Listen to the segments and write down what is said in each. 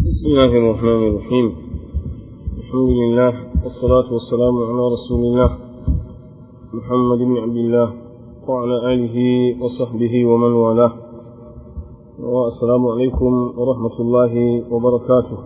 بسم الله الرحمن الرحيم الحمد لله والصلاة والسلام على رسول الله محمد بن عبد الله وعلى آله وصحبه ومن والاه والسلام عليكم ورحمة الله وبركاته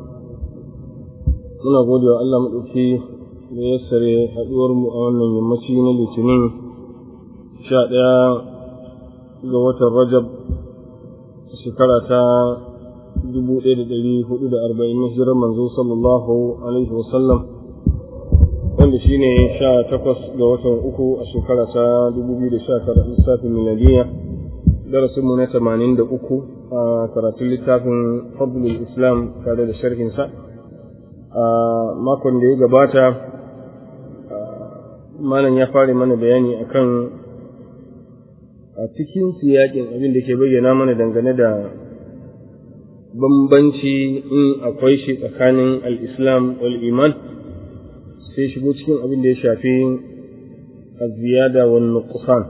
muna gode wa Allah maɗauki da ya sare haɗuwarmu a wannan yammaci na litinin sha ɗaya ga watan rajab shekara ta dubu ɗaya da ɗari hudu da arba'in na hijirar manzo sallallahu alaihi wasallam wanda shi ne sha takwas ga watan uku a shekara ta dubu biyu da sha tara lissafin miladiyya darasinmu na tamanin da uku a karatun littafin fadlul islam tare da sharhinsa a makon da ya gabata malam ya fara mana bayani akan a cikin siyakin abin da ke bayyana mana dangane da bambanci in akwai shi tsakanin al'islam wal iman sai shigo cikin abin da ya shafi ziyada wa nuqsan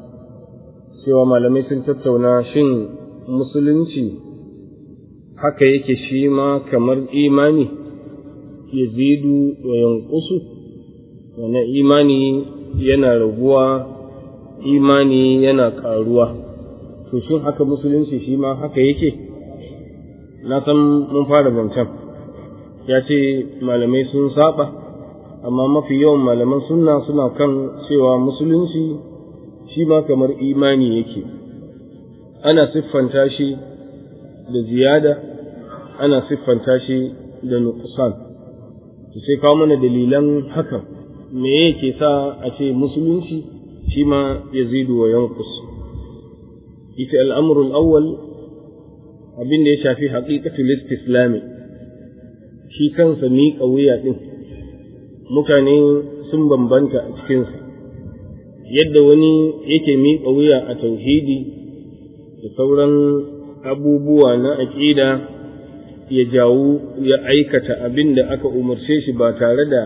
cewa malamai sun tattauna shin musulunci haka yake shi ma kamar imani yazidu wa yanqusu wani imani yana raguwa imani yana ƙaruwa to shin haka musulunci shi ma haka yake na san mun fara zancen ya ce malamai sun saba amma mafi yawan malaman sunna suna kan cewa musulunci shi ma kamar imani yake ana siffanta shi da ziyada ana siffanta shi da nuqsan sai kawo mana dalilan hakan me yake sa a ce musulunci shi ma yazidu wa yanqus ita al'amrul awwal abin da ya shafi haqiqatul istislami shi kansa miƙa wuya ɗin mutane sun bambanta a cikinsa yadda wani yake miƙa wuya a tauhidi da sauran abubuwa na aƙida ya jawo ya aikata abin da aka umarce shi ba tare da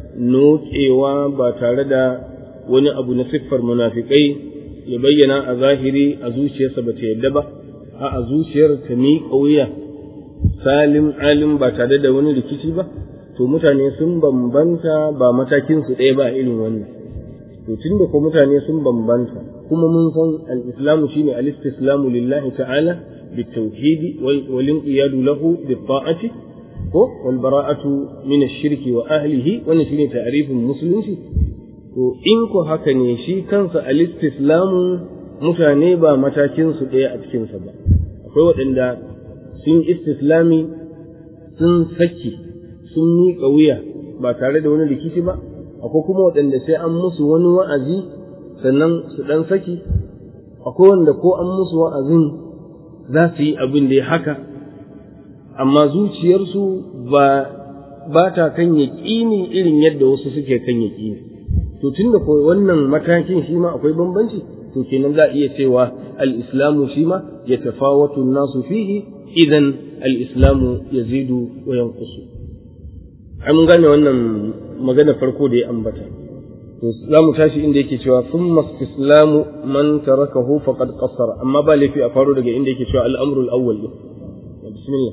nokewa ba tare da wani abu na siffar munafikai ya bayyana a zahiri a zuciyarsa ba ta yadda ba a a zuciyar ta miƙa wuya salim alim ba tare da wani rikici ba to mutane sun bambanta ba matakin su ɗaya ba irin wannan to tunda ko mutane sun bambanta kuma mun san al-islamu shine al-istislamu lillahi ta'ala بالتوحيد والانقياد له بالطاعة والبراءة من الشرك وأهله ونشين تعريف المسلم to in ko haka ne shi kansa al-istislamu mutane ba matakin su ɗaya a cikinsa ba akwai waɗanda sun istislami sun saki sun miƙa wuya ba tare da wani rikici ba akwai kuma waɗanda sai an musu wani wa'azi sannan su ɗan saki akwai wanda ko an musu wa'azin za su yi abin da ya haka amma zuciyarsu ba ba ta kan yaƙini irin yadda wasu suke kan yaƙini to tunda ko wannan matakin shi ma akwai bambanci to kenan za a iya cewa al-islamu shi ma ya tafawatu nasu fihi idan al-islamu yazidu wa yanqusu ai mun gane wannan magana farko da ya ambata to za mu tashi inda yake cewa thumma istislamu man tarakahu faqad qassara amma ba laifi a faro daga inda yake cewa al-amru al-awwal din bismillah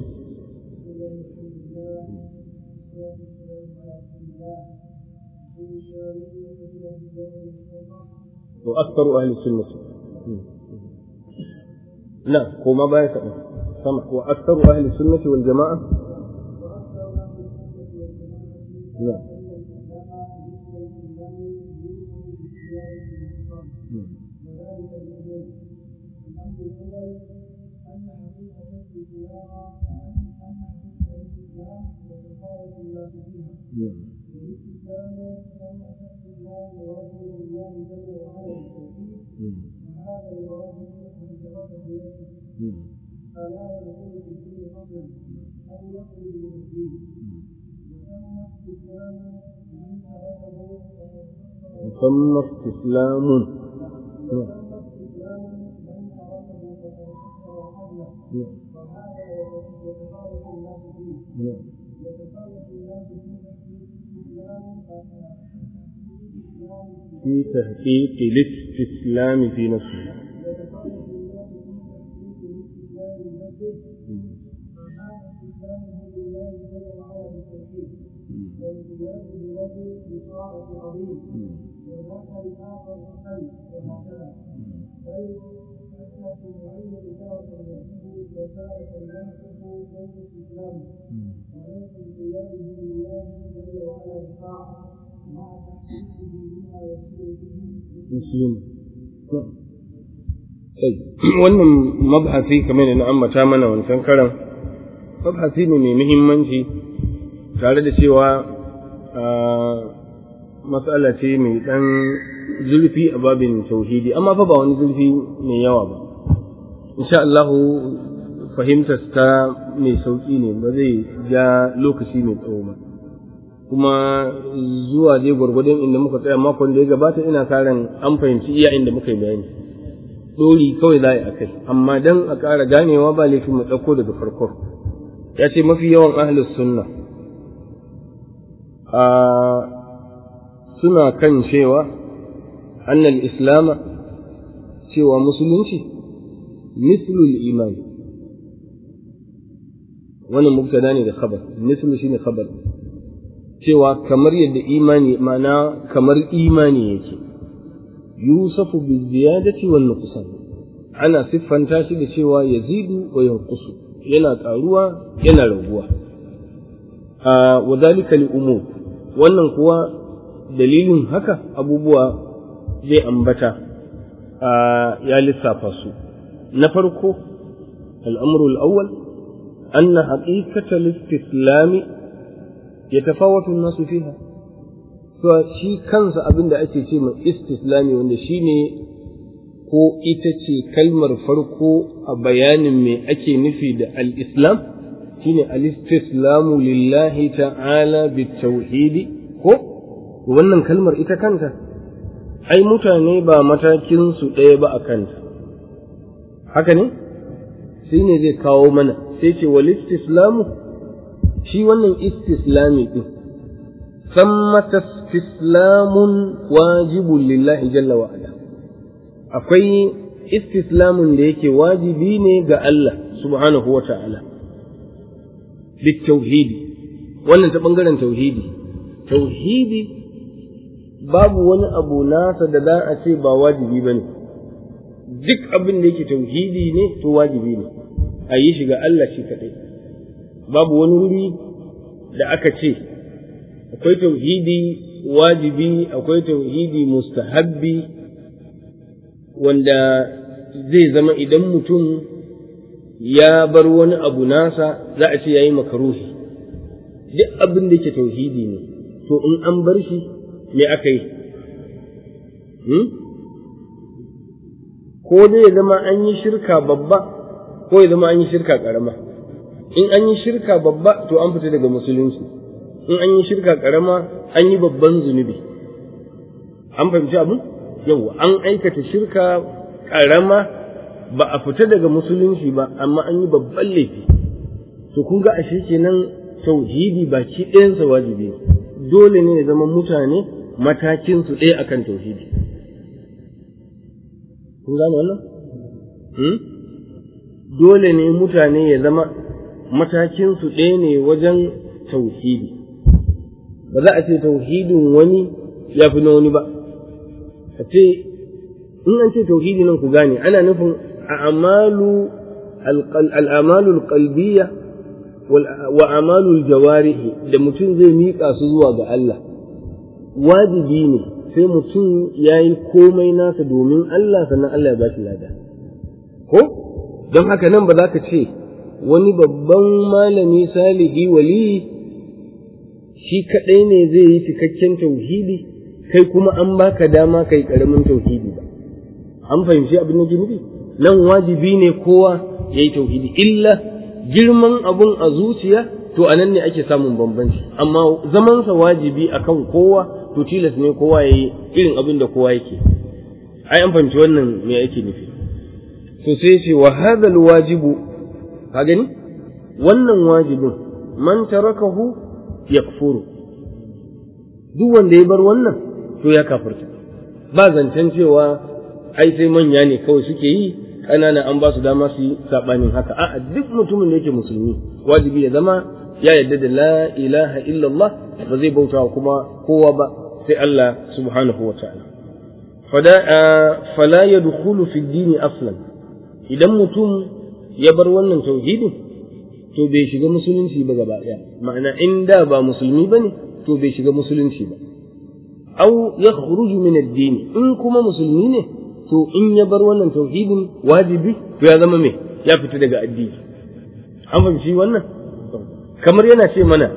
وأكثر أهل السنة لا هو ما باية سمع وأكثر أهل السنة والجماعة لا ثم استسلام في تحقيق الاستسلام في نفسه استسلامه لله جل وعلا بالتوحيد والانقياد له بطاعة عظيم والنفع الآخر أقل وهكذا بل حتى في معين تارة يحب وتارة ينفق بين الإسلام وبين انقياده لله جل وعلا بالطاعة مع تحقيقه بما يصير به مسلم wannan mabhasi kamar da na ambata mana wancan karan mabhasi ne mai muhimmanci tare da cewa matsala ce mai dan zulfi a babin tauhidi amma fa ba wani zulfi mai yawa ba insha Allah fahimtar ta mai sauki ne ba zai ja lokaci mai tsawo ba kuma zuwa dai gwargwadon inda muka tsaya makon da ya gabata ina karan an fahimci iya inda muka yi bayani dori kawai za a yi a kai amma dan a ƙara ganewa ba laifin mu ɗauko daga farko ya ce mafi yawan ahlus sunna a suna kan cewa annal islama cewa musulunci mislul imani wannan mubtada ne da khabar mislu shine khabar cewa kamar yadda imani ma'ana kamar imani yake yusafu bi ziyadati wal nuqsan ana siffanta shi da cewa yazidu wa yanqusu yana karuwa yana raguwa a wadhalika li umur wannan kuwa dalilin haka abubuwa zai ambata a ya lissafa su na farko al'amru al-awwal anna haqiqata al-istislam yatafawatu an-nasu fiha to shi kansa abin da ake ce mai istislami wanda shine ko ita ce kalmar farko a bayanin me ake nufi da al-islam shine al-istislamu lillahi ta'ala bitauhidi ko wannan kalmar ita kanta ai mutane ba matakin su ɗaya ba a kanta haka ne shi ne zai kawo mana sai ce wal istislamu shi wannan istislami din sammata istislamun wajibun lillahi jalla wa ala akwai istislamun da yake wajibi ne ga Allah subhanahu wa ta'ala tauhidi wannan ta ɓangaren tauhidi tauhidi babu wani abu nasa da za a ce ba wajibi ba ne duk abin da yake tauhidi ne to wajibi ne a yi shi ga Allah shi kaɗai babu wani wuri da aka ce akwai tauhidi wajibi akwai tauhidi mustahabbi wanda zai zama idan mutum ya bar wani abu nasa za a ce ya yi makaruhi duk abin da yake tauhidi ne to in an bar shi me aka yi ko dai ya zama an yi shirka babba ko ya zama an yi shirka ƙarama in an yi shirka babba to an fita daga musulunci in an yi shirka ƙarama an yi babban zunubi an fahimci abu yau an aikata shirka ƙarama ba a fita daga musulunci ba amma an yi babban laifi to kun ga ashe kenan tauhidi baki ɗayansa wajibi dole ne ya zama mutane matakin su ɗaya akan tauhidi kun gane wannan dole ne mutane ya zama matakin su ɗaya ne wajen tauhidi ba za a ce tauhidin wani ya fi na wani ba a ce in an ce tauhidi nan ku gane ana nufin a'malu al'amalu alqalbiyya wa amalul jawarihi da mutum zai miƙa su zuwa ga Allah wajibi ne sai mutum ya yi komai nasa domin Allah sannan Allah ya ba shi lada ko don haka nan ba za ka ce wani babban malami salihi waliyi shi kaɗai ne zai yi cikakken tauhidi kai kuma an baka dama kai ƙaramin tauhidi ba an fahimci abin da nufi nan wajibi ne kowa ya yi tauhidi illa girman abun a zuciya to a nan ne ake samun bambanci amma zamansa wajibi akan kowa to tilas ne kowa ya yi irin abin da kowa yake ai an fahimci wannan me yake nufi to sai ce wa hadal wajibu ka gani wannan wajibin man tarakahu yakfuru duk wanda ya bar wannan to ya kafirta ba zancen cewa ai sai manya ne kawai suke yi ƙanana an ba su dama su yi saɓanin haka a'a duk mutumin da yake musulmi wajibi ya zama ya yarda da la ilaha illallah ba zai bauta kuma kowa ba sai Allah subhanahu wa ta'ala fala yadkhulu fi dini aslan idan mutum ya bar wannan tauhidin to bai shiga musulunci ba gaba ɗaya ma'ana in da ba musulmi bane to bai shiga musulunci ba aw yakhruju min ad-din in kuma musulmi ne to in ya bar wannan tauhidin wajibi to ya zama me ya fita daga addini an fahimci wannan kamar yana ce mana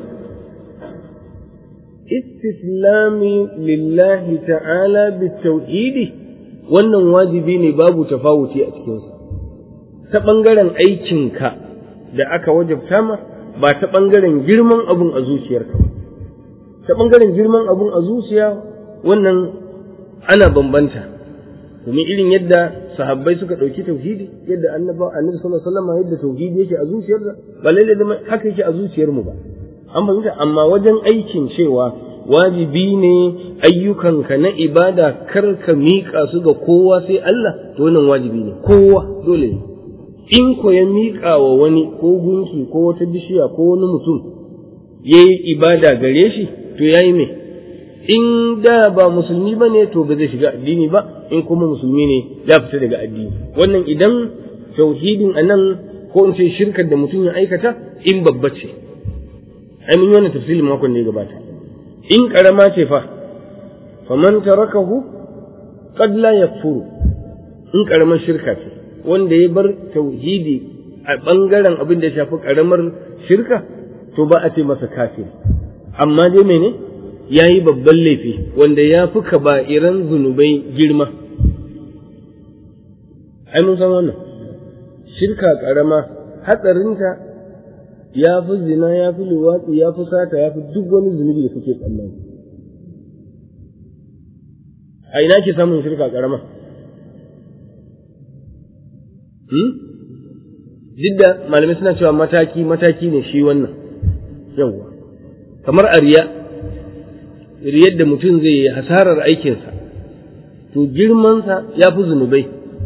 istislami lillahi ta'ala bitauhidi wannan wajibi ne babu tafawuti a cikinsa ta ɓangaren aikinka da aka wajabta ma ba ta ɓangaren girman abun a zuciyarka ba ta ɓangaren girman abun a zuciya wannan ana bambanta domin irin yadda sahabbai suka ɗauki tauhidi yadda annaba annabi sallallahu alaihi wasallam yadda tauhidi yake a zuciyarsa ba lalle da haka yake a zuciyar mu ba an fahimta amma wajen aikin cewa wajibi ne ayyukanka na ibada kar ka miƙa su ga kowa sai Allah to wannan wajibi ne kowa dole ne in ko ya miƙa wa wani ko gunki ko wata bishiya ko wani mutum ya yi ibada gare shi to ya yi me in da ba musulmi ba ne to ba zai shiga addini ba in kuma musulmi ne ya fita daga addini wannan idan tauhidin a nan ko in ce shirkar da mutum ya aikata in babba ce ai mun yi wannan tafsirin makon da ya gabata in karama ce fa faman tarakahu qad la yakfuru in karamar shirka ce wanda ya bar tauhidi a bangaren abin da ya shafi karamar shirka to ba a ce masa kafir amma dai mene ya yi babban laifi wanda ya fi kaba'iran zunubai girma ai mun san wannan shirka karama hatsarinta ya fi zina ya fi luwatsi ya fi sata ya fi duk wani zunubi da kuke tsammani a ina ke samun shirka karama duk da malamai suna cewa mataki mataki ne shi wannan yawwa kamar a riya riyar da mutum zai yi hasarar aikinsa to girmansa ya fi zunubai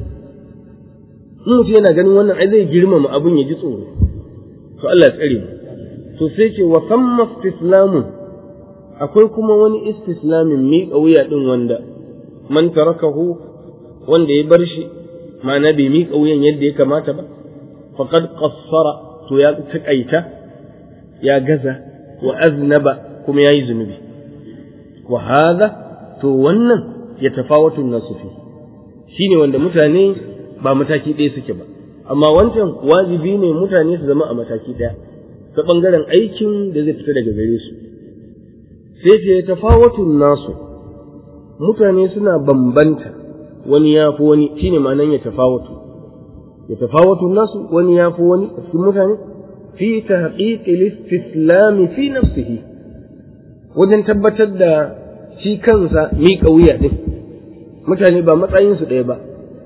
in mutum yana ganin wannan ai zai girmama abin ya ji tsoro to Allah ya tsare mu to sai ce wa samma istislamun akwai kuma wani istislamin miƙa wuya din wanda man tarakahu wanda ya bar shi ma'ana bai miƙa wuyan yadda ya kamata ba faqad qassara to ya taƙaita ya gaza wa aznaba kuma yayi zunubi wa hadha to wannan ya tafawatu nasu fi shine wanda mutane ba mataki ɗaya suke ba amma wancan wajibi ne mutane su zama a mataki ɗaya ta ɓangaren aikin da zai fita daga gare su sai ce ya tafawatu nasu mutane suna bambanta wani ya fi wani shine ma'anan ya tafawatu ya tafawatu nasu wani ya fi wani a cikin mutane fi tahqiqil istislam fi nafsihi wajen tabbatar da shi kansa miƙa wuya din mutane ba matsayinsu ɗaya ba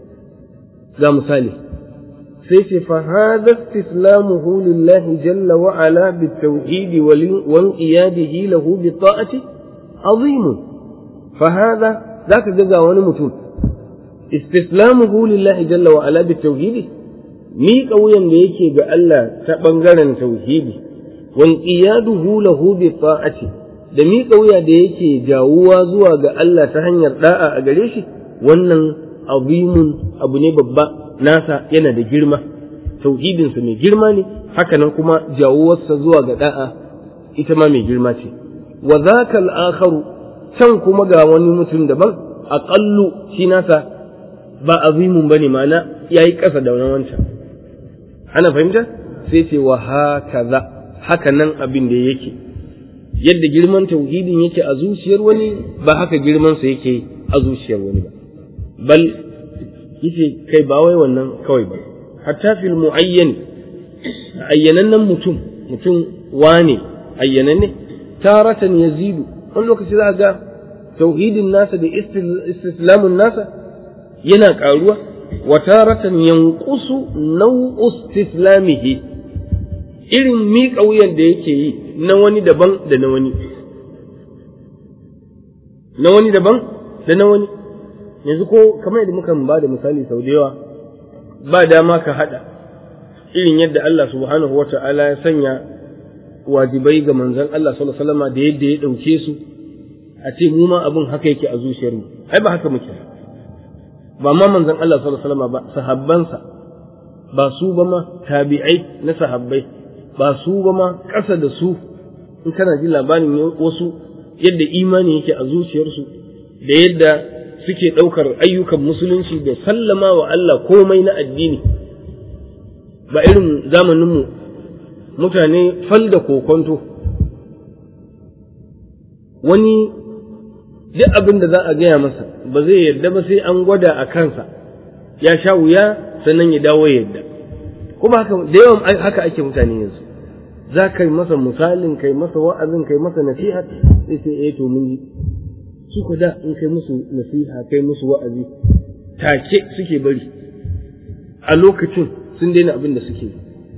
ga misali sai ce fa hadha istislamuhu lillahi jalla wa ala bitawhid wal iyadihi lahu bi ta'ati azim fa hadha zaka ga ga wani mutum istislamuhu lillahi jalla wa ala bitawhid miƙa wuyan da yake ga Allah ta ɓangaren tauhidi wal iyaduhu lahu bi ta'ati da miƙa wuya da yake jawuwa zuwa ga Allah ta hanyar da'a a gare shi wannan azimun abu ne babba nasa yana da girma tauhidinsa mai girma ne hakanan kuma jawuwarsa zuwa ga da'a ita ma mai girma ce wa zaka al-akharu can kuma ga wani mutum daban aqallu shi nasa ba azimun bane ma'ana yayi ƙasa da wannan wancan ana fahimta sai ce wa hakaza haka nan abin da yake yadda girman tauhidin yake a zuciyar wani ba haka girman sa yake a zuciyar wani ba bal yace kai ba wai wannan kawai ba hatta fil muayyan ayyanannen mutum mutum wane ayyananne taratan yazidu wani lokaci za ga tauhidin nasa da istislamun nasa yana karuwa wa taratan yanqusu naw'u istislamihi irin miƙa wuyan da yake yi na wani daban da na wani na wani daban da na wani yanzu ko kamar yadda muka ba da misali sau da yawa ba dama ka haɗa irin yadda Allah subhanahu wa ta'ala ya sanya wajibai ga manzon Allah sallallahu alaihi wasallam da yadda ya ɗauke su a ce mu ma abin haka yake a zuciyarmu ai ba haka muke ba ma manzon Allah sallallahu alaihi wasallam ba sahabbansa ba su ba ma tabi'ai na sahabbai ba su ba ma ƙasa da su in kana ji labarin wasu yadda imani yake a zuciyarsu da yadda suke ɗaukar ayyukan musulunci da sallama wa Allah komai na addini ba irin zamaninmu mutane fal da kokonto wani duk abin da za a gaya masa ba zai yarda ba sai an gwada a kansa ya sha wuya sannan ya dawo ya yarda kuma haka da yawan haka ake mutane yanzu za ka yi masa misalin kai masa wa'azin kai masa nasiha sai sai eh to mun ji su ku da in kai musu nasiha kai musu wa'azi take suke bari a lokacin sun daina abin da suke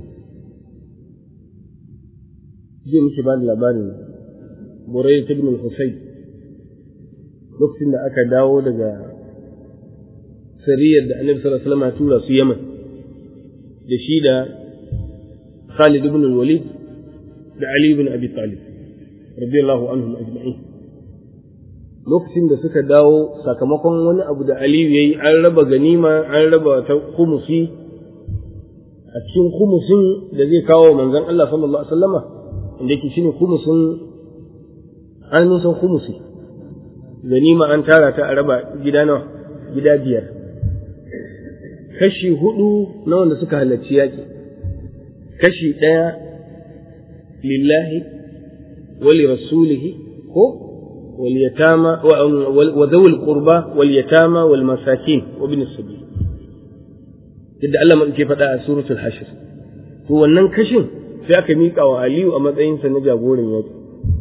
jiya muke ba da labarin Burai ibn al-Husayn lokacin da aka dawo daga sariyar da Annabi sallallahu alaihi wasallam ya tura su Yaman da shi da Khalid ibn al-Walid da Ali ibn Abi Talib radiyallahu anhum ajma'in lokacin da suka dawo sakamakon wani abu da Aliyu yayi an raba ganima an raba ta kumusi a cikin kumusin da zai kawo manzon Allah sallallahu alaihi wasallama inda yake shine kumusin an san kumusi ganima an tara ta a raba gida nawa gida biyar kashi hudu na wanda suka halarci yaƙi kashi ɗaya lillahi wali rasulihi ko واليتامى وذوي القربى واليتامى والمساكين وابن السبيل yadda Allah mun ke faɗa a suratul hashir to wannan kashin sai aka miƙa wa Aliyu a matsayinsa na jagoran yaƙi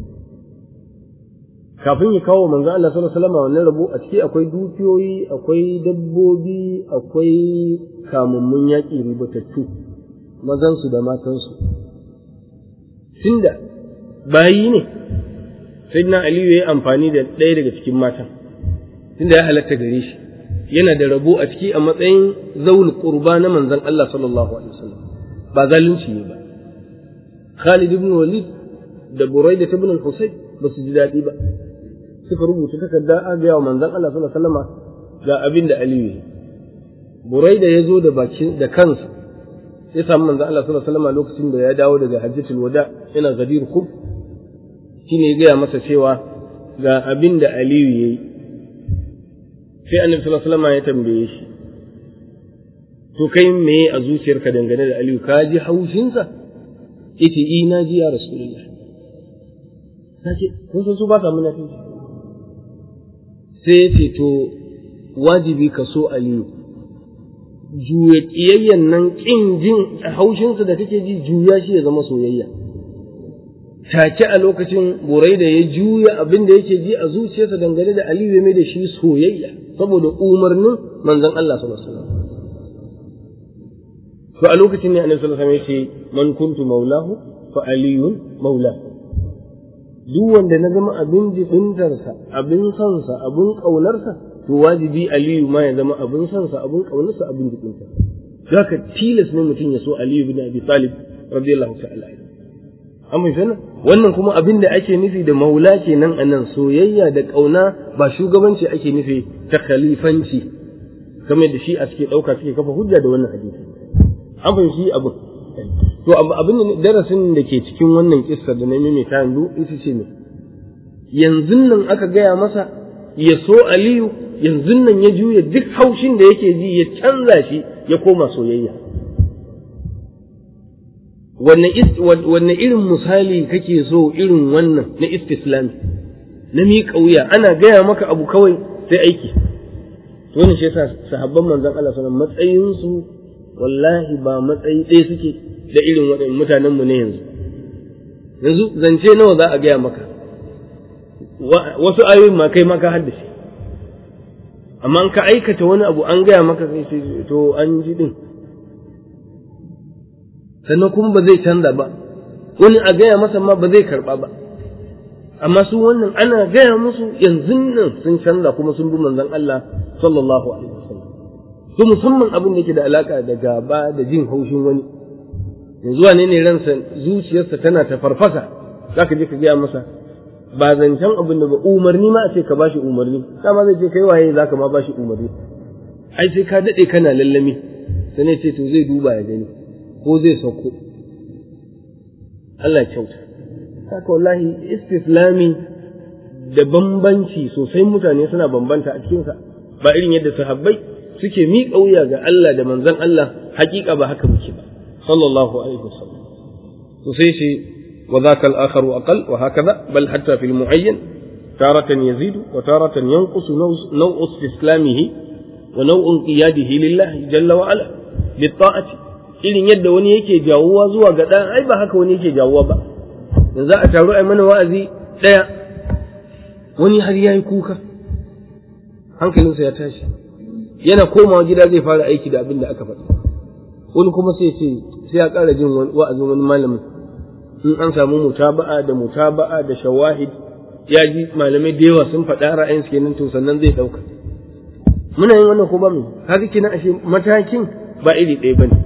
kafin ya kawo manzo Allah sallallahu alaihi wasallam wannan rabo a ciki akwai dukiyoyi akwai dabbobi akwai kamummun yaƙi ribatattu mazansu da matansu tunda bayi ne sayyidina aliyu ya yi amfani da ɗaya daga cikin matan tunda ya halatta gare shi yana da rabo a ciki a matsayin zaul qurba na manzon Allah sallallahu alaihi wasallam ba zalunci ne ba Khalid ibn Walid da Buraida ibn al-Husayn ba su ji daɗi ba suka rubuta takarda a ga wa manzon Allah sallallahu alaihi wasallam ga abin da Aliyu ya Buraida ya zo da bakin da kansa ya samu manzon Allah sallallahu alaihi wasallam lokacin da ya dawo daga Hajjatul Wada yana Ghadir Khub shine ya gaya masa cewa ga abin da Aliyu ya yi sai annabi sallallahu alaihi wasallam ya tambaye shi to kai me a zuciyarka dangane da Aliyu ka ji haushinsa yace i na ji ya rasulullah sace kun san su ba sa munafici sai yace to wajibi ka so Aliyu juya kiyayyan nan kin jin haushinsa da kake ji juya shi ya zama soyayya take a lokacin burai da ya juya abin da yake ji a zuciyarsa dangane da Aliyu ya mai da shi soyayya saboda umarnin manzon Allah sallallahu alaihi wasallam to a lokacin ne Annabi sallallahu alaihi wasallam ya ce man kuntu maulahu fa aliyun maulahu duk wanda na zama abin jibintarsa abin sansa abin ƙaunarsa to wajibi Aliyu ma ya zama abin sansa abin ƙaunarsa abin jibintarsa haka tilas ne mutum ya so Aliyu bin Abi Talib radiyallahu ta'ala an bai sanin wannan kuma abin da ake nufi da maula kenan a nan soyayya da ƙauna ba shugabanci ake nufi ta khalifanci kamar da shi a suke ɗauka suke kafa hujja da wannan hadisi an fahimci abin to abin da darasin da ke cikin wannan kissa da na maimaita yanzu ita ce ne yanzu nan aka gaya masa ya so aliyu yanzu nan ya juya duk haushin da yake ji ya canza shi ya koma soyayya wanne irin misali kake so irin wannan na istislami na miƙa wuya ana gaya maka abu kawai sai aiki to wannan shi yasa sahabban manzon Allah sallallahu matsayin su wallahi ba matsayi ɗaya suke da irin waɗannan mutanen mu ne yanzu yanzu zance nawa za a gaya maka wasu ayoyin ma kai ma ka haddace amma ka aikata wani abu an gaya maka sai to an ji din sannan kuma ba zai canza ba wani a gaya masa ma ba zai karba ba amma su wannan ana gaya musu yanzu nan sun canza kuma sun bi manzon Allah sallallahu alaihi wasallam to to musamman abin da yake da alaka da gaba da jin haushin wani yanzu wane ne ransa zuciyarsa tana ta farfasa zaka je ka gaya masa ba zancen abin da ba umarni ma a ce ka bashi umarni dama zai ce kai waye zaka ma bashi umarni ai sai ka dade kana lallami sai ce to zai duba ya gani ko zai sauko Allah kyauta haka wallahi istislami da bambanci sosai mutane suna bambanta a cikinsa ba irin yadda sahabbai suke miƙa wuya ga Allah da manzon Allah hakika ba haka muke ba sallallahu alaihi wasallam to sai shi wa dhaka al-akhar aqal wa hakaza bal hatta fil muayyan taratan yazidu wa taratan yanqusu naw'u istislamihi wa naw'un qiyadihi lillahi jalla wa ala bi ta'ati irin yadda wani yake jawuwa zuwa ga ɗan ai ba haka wani yake jawuwa ba da za a taru a mana wa'azi ɗaya wani har ya yi kuka hankalinsa ya tashi yana komawa gida zai fara aiki da abin da aka faɗi wani kuma sai ce sai ya ƙara jin wa'azin wani malamin in an samu mutaba'a da mutaba'a da shawahid ya ji malamai da yawa sun faɗa ra'ayin su kenan to sannan zai ɗauka muna yin wannan ko ba mu haka kenan ashe matakin ba iri ɗaya bane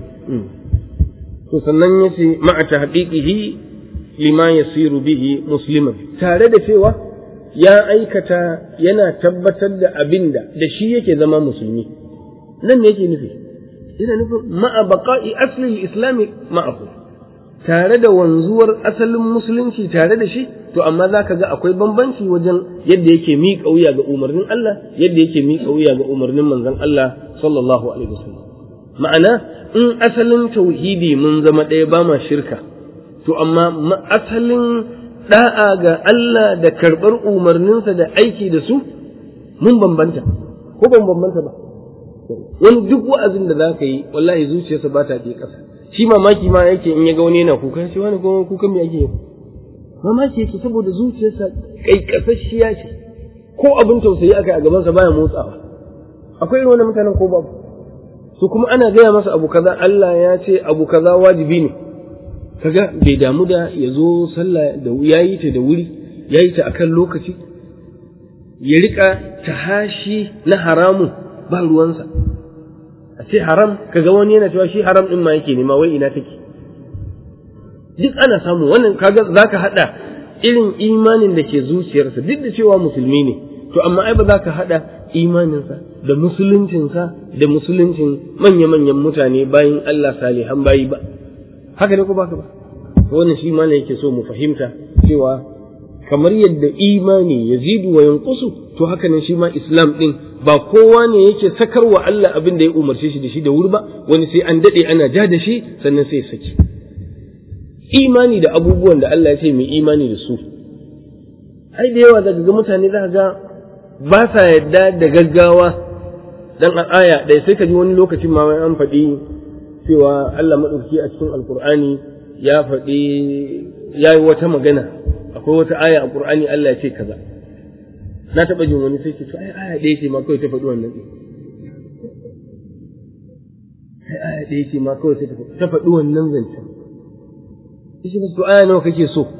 to sannan yace ma'a tahqiqihi lima yasiru bihi musliman tare da cewa ya aikata yana tabbatar da abinda da shi yake zama musulmi nan ne yake nufi ina nufin ma'a baqa'i asli al-islam ma'ahu tare da wanzuwar asalin musulunci tare da shi to amma zaka ga akwai bambanci wajen yadda yake miƙa wuya ga umarnin Allah yadda yake miƙa wuya ga umarnin manzon Allah sallallahu alaihi wasallam ma'ana in asalin tauhidi mun zama ɗaya ba ma shirka to amma asalin da'a ga Allah da karɓar umarninsa da aiki da su mun bambanta ko ban bambanta ba wani duk wa'azin da za ka yi wallahi zuciyarsa ba ta je ƙasa shi mamaki ma yake in ya ga wani yana kuka shi wani kuma kukan me ake yi mamaki yake saboda zuciyarsa ƙaiƙasasshiya ce ko abin tausayi aka yi a gabansa baya motsawa akwai irin wannan mutanen ko babu su kuma ana gaya masa abu kaza Allah ya ce abu kaza wajibi ne kaga bai damu da ya zo sallah da yayi ta da wuri yayi ta akan lokaci ya rika tahashi na haramun ba ruwansa a ce haram kaga wani yana cewa shi haram din ma yake nema wai ina take duk ana samu wannan kaga zaka hada irin imanin da ke zuciyarsa duk da cewa musulmi ne to amma ai ba za ka hada imaninsa da musuluncinsa da musuluncin manya-manyan mutane bayan Allah salihan bayi ba haka ne ko baka ba wannan shi ma yake so mu fahimta cewa kamar yadda imani yazidu wa yanqusu to haka ne shi ma islam din ba kowa ne yake sakarwa Allah abin da ya umarce shi da shi da wuri ba wani sai an dade ana ja da shi sannan sai ya saki imani da abubuwan da Allah ya ce mai imani da su ai da yawa daga ga mutane za ga ba sa yadda da gaggawa dan a aya ɗaya sai ka ji wani lokacin ma an faɗi cewa Allah maɗauki a cikin alkur'ani ya faɗi ya yi wata magana akwai wata aya a ƙur'ani Allah ya ce kaza na taɓa jin wani sai ce to ai aya ɗaya ce ma kawai ta faɗi wannan ɗin ai aya ɗaya ce ma kawai ta faɗi wannan zancen shi ba to aya nawa kake so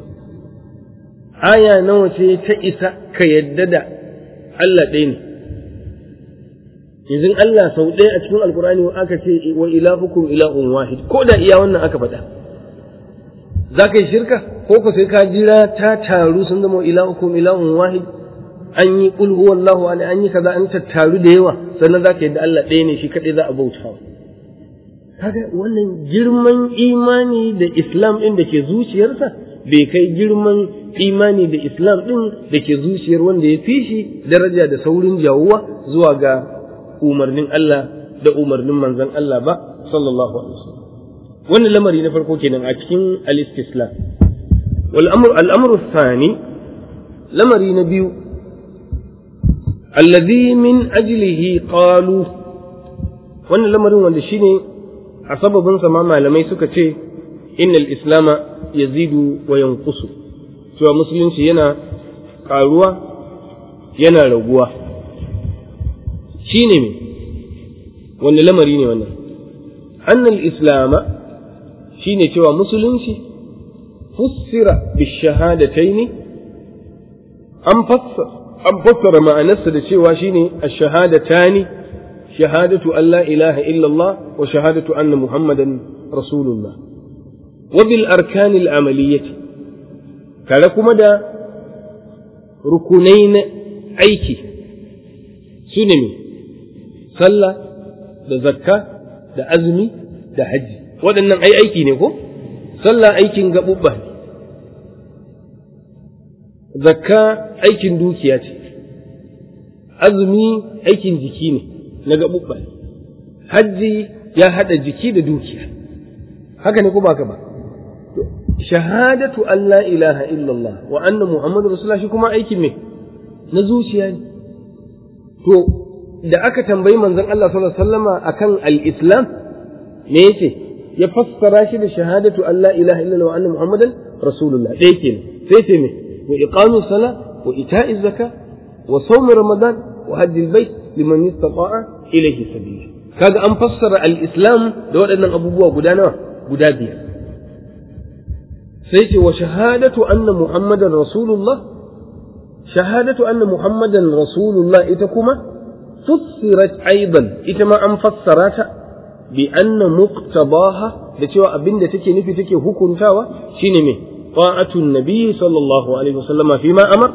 aya nawa ce ta isa ka yadda da Allah ɗaya ne yanzu Allah sau ɗaya a cikin alkur'ani aka ce wa ilahukum ilahun wahid ko da iya wannan aka faɗa za ka yi shirka ko ko sai ka jira ta taru sun zama ilahukum ilahun wahid an yi kul huwallahu an an yi kaza an tattaru da yawa sannan za ka yadda Allah ɗaya ne shi kaɗai za a bauta kaga wannan girman imani da islam ɗin da ke zuciyarsa bai kai girman imani da islam ɗin da ke zuciyar wanda ya fi shi daraja da saurin jawuwa zuwa ga umarnin Allah da umarnin manzon Allah ba sallallahu alaihi wasallam wannan lamari na farko kenan a cikin al-istislam wal amr al amru thani lamari na biyu alladhi min ajlihi qalu wannan lamarin wanda shine a sababin sa ma malamai suka ce innal islama yazidu wa yanqusu cewa musulunci yana karuwa yana raguwa shine me wanne lamari ne wannan annal islama shine cewa musulunci fussira bishahadataini an fassara an fassara ma'anarsa da cewa shine ash-shahadatani shahadatu an la ilaha illallah wa shahadatu anna muhammadan rasulullah wa bil arkanil amaliyyati tare kuma da rukunai na aiki su ne sallah da zakka da azumi da hajji waɗannan ai aiki ne ko sallah aikin gaɓuɓɓa ne zakka aikin dukiya ce azumi aikin jiki ne na gaɓuɓɓa ne hajji ya haɗa jiki da dukiya haka ne ko ba ka ba shahadatu an la ilaha illallah wa anna muhammadu rasulullah shi kuma aikin me na zuciya ne to da aka tambayi manzon Allah sallallahu alaihi wasallama akan al-islam me yace ya fassara shi da shahadatu an la ilaha illallah wa anna muhammadan rasulullah ɗaya kenan sai ce me wa iqamu sala wa ita'iz zaka wa sawm ramadan wa hajj al-bayt liman istata'a ilayhi sabila kaga an fassara al-islam da waɗannan abubuwa guda nawa guda biyar sai ce wa shahadatu anna muhammadan rasulullah shahadatu anna muhammadan rasulullah ita kuma fussirat aidan ita ma an fassara ta bi anna muqtabaha da cewa abinda take nufi take hukuntawa shine me ta'atun nabi sallallahu alaihi wasallam fi ma amar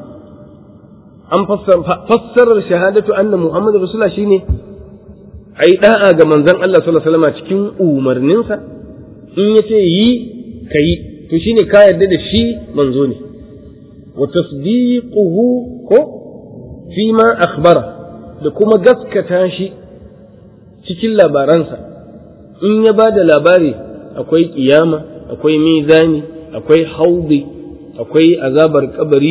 an fassarar shahadatu anna muhammadan rasulullah shine ai da'a ga manzon Allah sallallahu alaihi wasallam cikin umarninsa in yace yi kai to shine ka yarda da shi manzo ne wa tasdiquhu ko fi ma akhbara da kuma gaskata shi cikin labaransa in ya ba da labari akwai kiyama akwai mizani akwai haudi akwai azabar kabari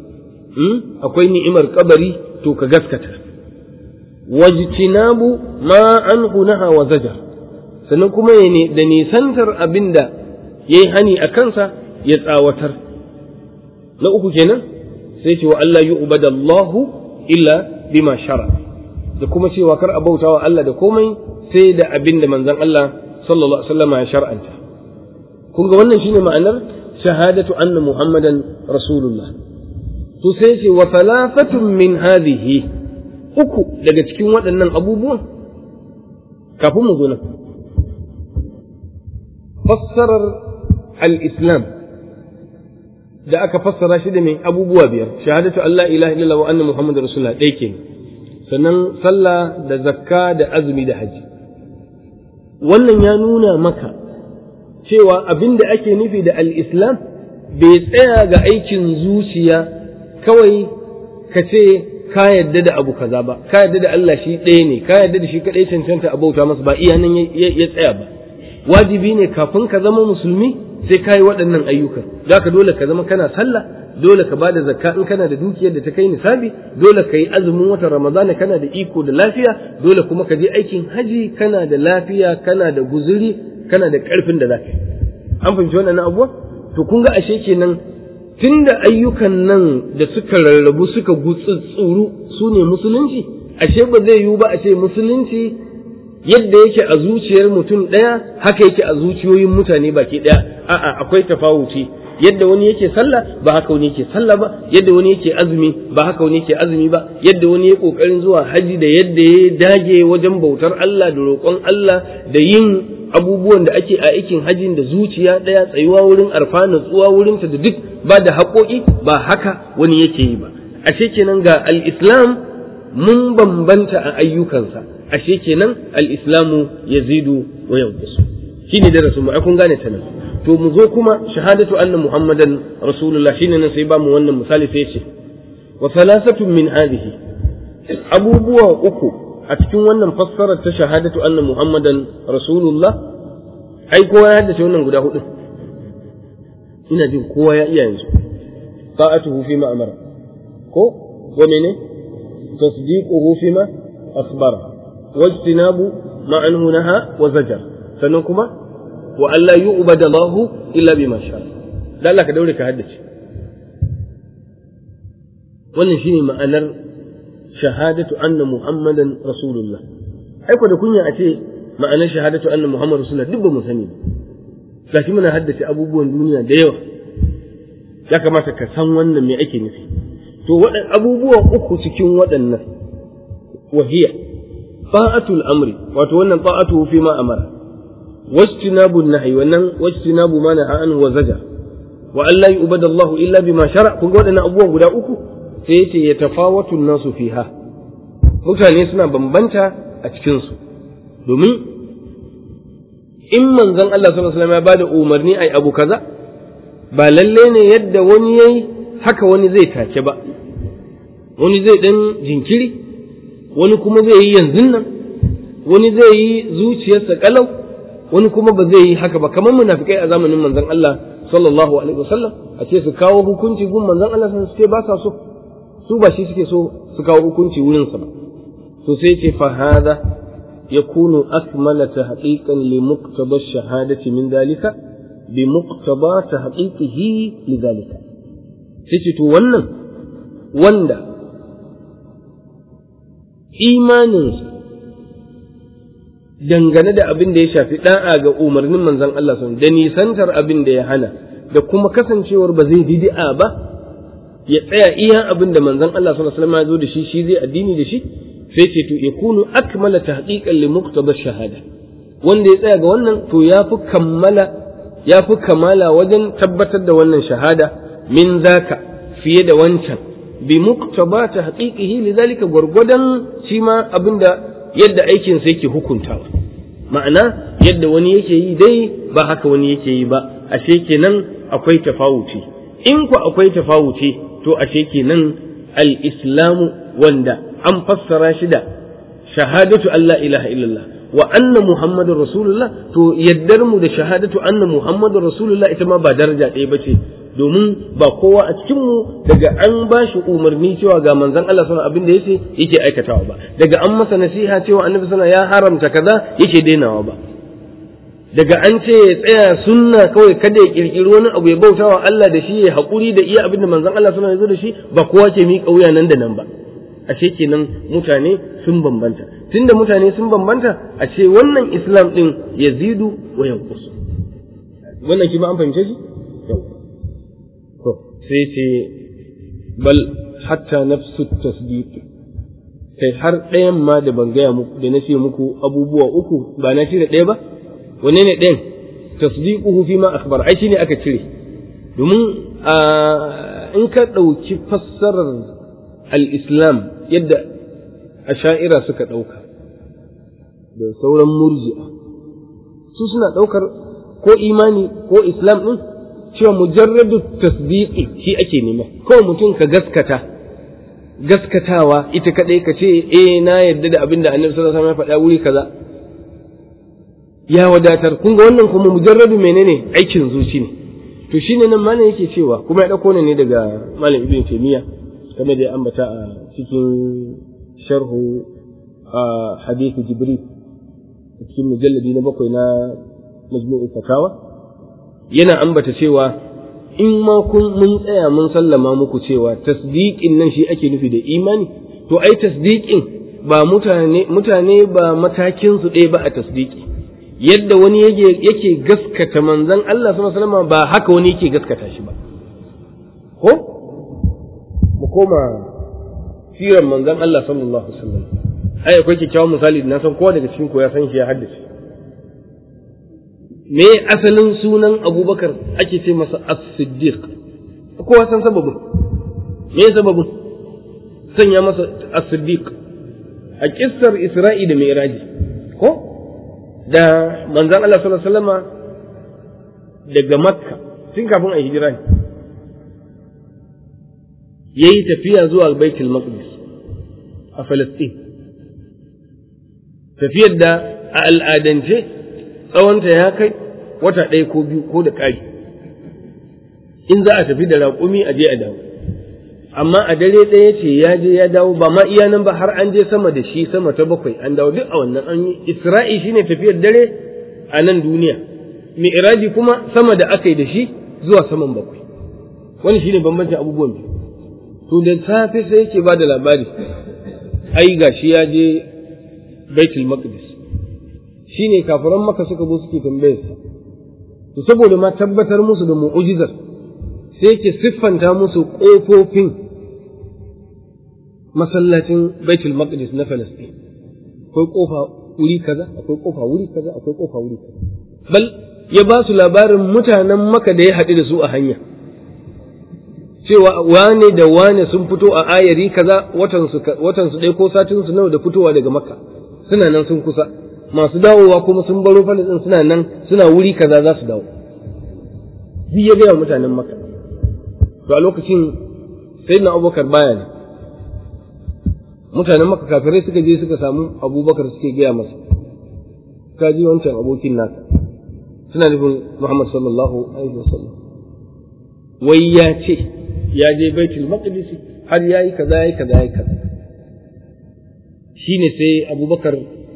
akwai ni'imar kabari to ka gaskata wajtinabu ma anhu naha wa zajar sannan kuma da nisantar abinda yayi hani a kansa ya tsawatar na uku kenan sai ce wa Allah yu'badallahu illa bima shara da kuma cewa kar a bauta wa Allah da komai sai da abin da manzon Allah sallallahu alaihi wasallam ya shar'anta kun ga wannan shine ma'anar shahadatu anna muhammadan rasulullah to sai ce wa thalathatun min hadhihi uku daga cikin waɗannan abubuwan kafin mu zo nan fassarar al-islam da aka fassara shi da mai abubuwa biyar shahadatu Allah ilaha illallah wa anna muhammadar rasulullah ɗaya ke sannan sallah da zakka da azumi da haji wannan ya nuna maka cewa abin da ake nufi da al-islam bai tsaya ga aikin zuciya kawai ka ce ka yadda da abu kaza ba ka yadda da Allah shi ɗaya ne ka yadda da shi kaɗai cancanta a bauta masa ba iya nan ya tsaya ba wajibi ne kafin ka zama musulmi sai ka yi waɗannan ayyukan za ka dole ka zama kana sallah dole ka bada zakka in kana da dukiyar da ta kai nisabi dole ka yi azumin watan ramadana kana da iko da lafiya dole kuma ka je aikin haji kana da lafiya kana da guzuri kana da ƙarfin da za ka yi an fahimci wannan abuwa to kun ga ashe kenan tunda ayyukan nan da suka rarrabu suka gutsutsuru su ne musulunci ashe ba zai yiwu ba a ce musulunci yadda yake a zuciyar mutum ɗaya haka yake a zuciyoyin mutane baki ɗaya a'a akwai tafawuci yadda wani yake sallah ba haka wani yake sallah ba yadda wani yake azumi ba haka wani yake azumi ba yadda wani ya kokarin zuwa haji da yadda ya dage wajen bautar Allah da roƙon Allah da yin abubuwan da ake a aikin hajin da zuciya ɗaya tsayuwa wurin arfa natsuwa wurin ta da duk ba da haƙoƙi ba haka wani yake yi ba ashe kenan ga al-islam mun bambanta a ayyukansa ashe kenan al-islamu yazidu wa yanqusu shine darasin mu ai kun gane ta nan to mu zo kuma shahadatu anna muhammadan rasulullah shine nan sai ba mu wannan misali sai ce wa salasatun min hadhihi abubuwa uku a cikin wannan fassarar ta shahadatu anna muhammadan rasulullah ai kowa ya haddace wannan guda hudu ina jin kowa ya iya yanzu ta'atuhu fi ma amara ko wa mene tasdiquhu fi ma akhbara wajtinabu ma anhu naha wa zajar sannan kuma wa Allah yu'bada Allah illa bima sha dan Allah ka daure ka haddace wannan shine ma'anar shahadatu anna muhammadan rasulullah ai ko da kunya a ce ma'anar shahadatu anna muhammadan rasulullah duk ba mu sani ba gashi muna haddace abubuwan duniya da yawa ya kamata ka san wannan me ake nufi to waɗan abubuwan uku cikin waɗannan wahiya ta'atul amri wato wannan ta'atu fi ma amara wajtinabu nahyi wannan wajtinabu ma naha an wa zaja wa an la yu'badu Allah illa bima shara kun ga waɗannan abubuwan guda uku sai yace ya tafawatu nasu fiha mutane suna bambanta a cikin su domin in manzon Allah sallallahu alaihi wasallam ya bada umarni ai abu kaza ba lalle ne yadda wani yayi haka wani zai take ba wani zai dan jinkiri wani kuma zai yi yanzu nan wani zai yi zuciyarsa kalau wani kuma ba zai yi haka ba kamar munafikai a zamanin manzon Allah sallallahu alaihi wasallam a ce su kawo hukunci gun manzon Allah sun ce ba sa so su ba shi suke so su kawo hukunci wurin sa ba to sai ce fa hada yakunu akmala tahqiqan li muqtaba ash-shahadati min dalika bi muqtaba tahqiqihi li dalika sai ce to wannan wanda imaninsa dangane da abin da ya shafi da'a ga umarnin manzon Allah sun da nisantar abin da ya hana da kuma kasancewar ba zai bid'a ba ya tsaya iya abin da manzon Allah sallallahu alaihi wasallam ya zo da shi shi zai addini da shi sai ce to yakunu akmala tahqiqan li muqtada shahada wanda ya tsaya ga wannan to yafi kammala yafi kamala wajen tabbatar da wannan shahada min zaka fiye da wancan bi muqtaba tahqiqihi lidhalika gurgudan shi ma abinda yadda aikin sa yake hukuntawa ma'ana yadda wani yake yi dai ba haka wani yake yi ba ashe kenan akwai tafawuci in ku akwai tafawuci to ashe kenan al-islamu wanda an fassara shi da shahadatu Allah ilaha illallah wa anna muhammadur rasulullah to yaddar mu da shahadatu anna muhammadur rasulullah ita ma ba daraja ɗaya bace domin ba kowa a cikin mu daga an ba shi umarni cewa ga manzon Allah sallallahu abin da yace yake aikatawa ba daga an masa nasiha cewa annabi sallallahu ya haramta kaza yake dainawa ba daga an ce ya tsaya sunna kawai kada ya kirkiri wani abu ya bautawa Allah da shi ya haƙuri da iya abin da manzon Allah sallallahu ya zo da shi ba kowa ke miƙa wuya nan da nan ba ashe kenan mutane sun bambanta tunda mutane sun bambanta a ce wannan islam din yazidu wa yanqus wannan ki ba an fahimce shi to sai ce bal hatta nafsu tasdiq kai har ɗayan ma da ban gaya muku da na ce muku abubuwa uku ba na cire ɗaya ba wanne ne ɗayan tasdiquhu fi ma akhbar ai shine aka cire domin in ka ɗauki fassarar al-islam yadda asha'ira suka ɗauka da sauran murji'a su suna ɗaukar ko imani ko islam ɗin cewa mujarradu tasdiqi shi ake nema kawai mutum ka gaskata gaskatawa ita kaɗai ka ce eh na yadda da abin da annabi sallallahu alaihi wasallam ya faɗa wuri kaza ya wadatar kun ga wannan kuma mujarradu menene aikin zuci ne to shine nan malam yake cewa kuma ya ɗauko ne daga malam ibn taymiya kamar da ya ambata a cikin sharhu a hadithu jibril cikin mujalladi na bakwai na majmu'ul fatawa yana ambata cewa in ma kun mun tsaya mun sallama muku cewa tasdiqin nan shi ake nufi da imani to ai tasdiqin ba mutane mutane ba matakin su ɗaya ba a tasdiqi yadda wani yake yake gaskata manzon Allah sallallahu alaihi wasallam ba haka wani yake gaskata shi ba ko mu koma sirar manzon Allah sallallahu alaihi wasallam ai akwai kyakkyawan misali da na san kowa daga cikin ko ya san shi ya haddace me asalin sunan abubakar ake ce masa as-siddiq kowa san sababin me sababin sanya masa as-siddiq a kissar isra'i da mi'raji ko da manzon Allah sallallahu alaihi wasallama daga makka tun kafin a hijira ne yayi tafiya zuwa baitul maqdis a falastin tafiyar da a al'adance tsawonta ya kai wata ɗaya ko biyu ko da ƙari in za a tafi da raƙumi a je a dawo amma a dare ɗaya ce ya je ya dawo ba ma iya nan ba har an je sama da shi sama ta bakwai an dawo duk a wannan an yi isra'i shine tafiyar dare a nan duniya mi'raji kuma sama da aka yi da shi zuwa saman bakwai wani shine bambancin abubuwan biyu to da safe sai yake ba da labari ai gashi ya je baitul maqdis shine kafiran maka suka zo suke tambayarsa to saboda ma tabbatar musu da mu'ujizar sai ke siffanta musu ƙofofin masallacin baitul maqdis na Falastin akwai kofa wuri kaza akwai kofa wuri kaza akwai kofa wuri kaza bal ya ba su labarin mutanen maka da ya haɗu da su a hanya cewa wane da wane sun fito a ayari kaza watan su ɗaya ko satin su nawa da fitowa daga makka suna nan sun kusa masu dawowa kuma sun baro falastin suna nan suna wuri kaza za su dawo duk ya gaya mutanen makka to a lokacin sai na abubakar baya ne mutanen makka kafirai suka je suka samu abubakar suke gaya masa ka ji wancan abokin nasa suna nufin muhammad sallallahu alaihi wasallam wai ya ce ya je baitul maqdis har yayi kaza yayi kaza yayi kaza shine sai abubakar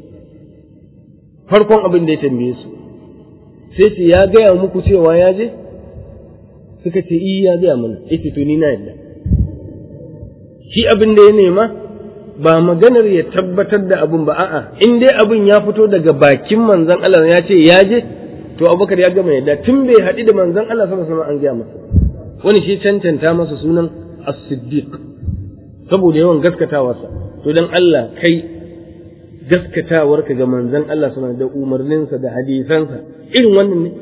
farkon abin da ya tambaye su sai ce ya gaya muku cewa ya je suka ce iya ya gaya mana yace to ni na yadda shi abin da ya nema ba maganar ya tabbatar da abin ba a'a in dai abin ya fito daga bakin manzon Allah ya ce ya je to abubakar ya gama yadda tun bai haɗu da manzon Allah sallallahu alaihi wasallam an gaya masa wani shi cancanta masa sunan as-siddiq saboda yawan gaskatawarsa to dan Allah kai gaskatawarka ga manzon Allah sallallahu da umarninsa da hadisansa irin wannan ne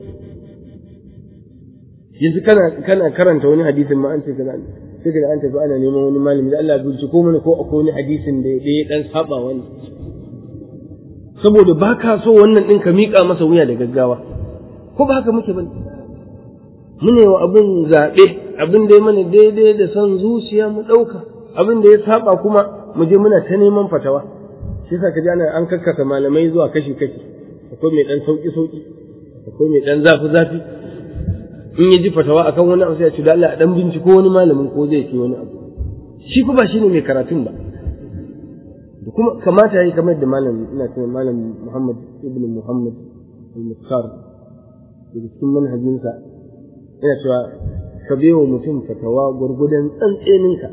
yanzu kana kana karanta wani hadisin ma an ce kaza sai kaga an tafi ana neman wani malami da Allah binciko mana ko akwai wani hadisin da ya dan saba wani saboda ba ka so wannan din ka miƙa masa wuya da gaggawa ko ba haka muke bane mune wa abin zaɓe abin da ya mana daidai da son zuciya mu ɗauka abin da ya saba kuma mu je muna ta neman fatawa shi yasa kaji ana an kakkasa malamai zuwa kashi kashi akwai mai dan sauki sauki akwai mai dan zafi zafi in ya ji fatawa akan wani abu sai ya ce da Allah a dan binciko wani malamin ko zai ce wani abu shi kuma shine mai karatun ba da kuma kamata yayi kamar da malam ina cewa malam Muhammad ibn Muhammad al-Mukhtar da cikin manhajinsa yana cewa ka bewa mutum fatawa gurgudan tsantseninka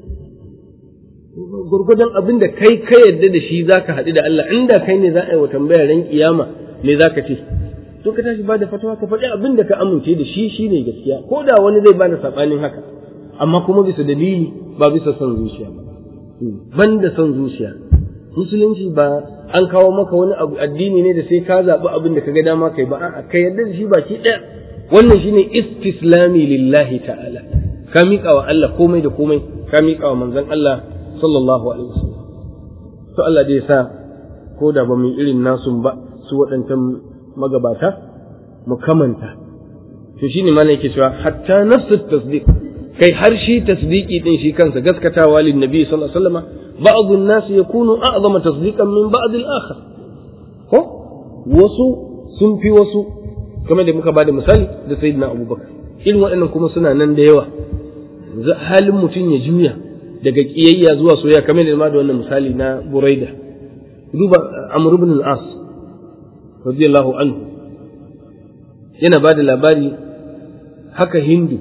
gurgudan abin da kai ka yarda da shi zaka haɗu da Allah inda kai ne za a yi wa tambaya ran kiyama me zaka ce to ka tashi bada fatawa ka faɗi abin da ka amince da shi shine gaskiya ko da wani zai bada sabanin haka amma kuma bisa dalili ba bisa son zuciya ba ban da son zuciya musulunci ba an kawo maka wani abu addini ne da sai ka zaɓi abin da ka ga dama kai ba a'a ka yarda da shi baki ɗaya wannan shine istislami lillahi ta'ala ka miƙa wa Allah komai da komai ka miƙa wa manzon Allah sallallahu alaihi wasallam to Allah dai sa ko da ba mu irin nasu ba su waɗancan magabata mu kamanta to shine ma yake cewa hatta nafsu tasdiq kai har shi tasdiki din shi kansa gaskatawa lin nabi sallallahu alaihi wasallam ba'd an-nas yakunu a'zama tasdiqan min ba'd al-akhar ko wasu sun fi wasu kamar da muka bada misali da sayyidina abubakar irin waɗannan kuma suna nan da yawa halin mutum ya juya daga kiyayya zuwa soyayya kamar da ma da wannan misali na buraida duba amr ibn al-as radiyallahu anhu yana bada labari haka hindu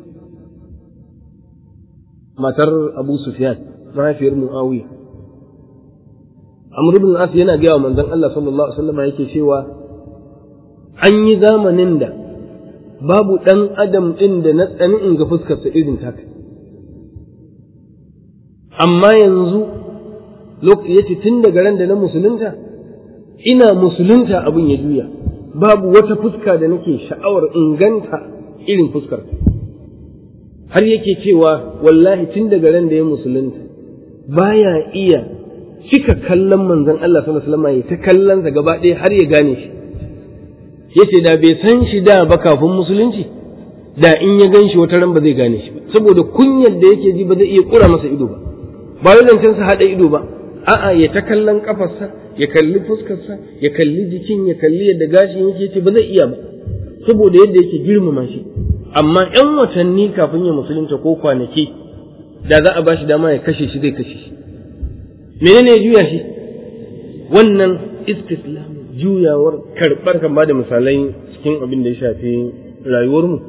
matar abu sufyan mahaifiyar muawiya amr ibn al-as yana gaya wa manzon Allah sallallahu alaihi wasallam yake cewa an yi zamanin da babu ɗan adam ɗin da na tsani in ga fuskarsa irin taka amma yanzu yace tun daga ran da na musulunta ina musulunta abin ya juya babu wata fuska da nake sha'awar inganta irin fuskar har yake cewa wallahi tun daga ran da ya musulunta baya iya cika kallon manzon Allah sallallahu alaihi wasallam ya ta kallon sa gaba ɗaya har ya gane shi yace da bai san shi da ba kafin musulunci da in ya gan shi wata ran ba zai gane shi ba saboda kunyar da yake ji ba zai iya kura masa ido ba ba wai zancen sa hada ido ba a'a ya ta kallon kafarsa ya kalli fuskarsa ya kalli jikin ya kalli yadda gashin yake ce ba zai iya ba saboda yadda yake girmama shi amma yan watanni kafin ya musulunta ko kwanaki da za a bashi dama ya kashe shi zai kashe shi menene ya juya shi wannan istislam juyawar karɓar kan ba da misalai cikin abin da ya shafi rayuwarmu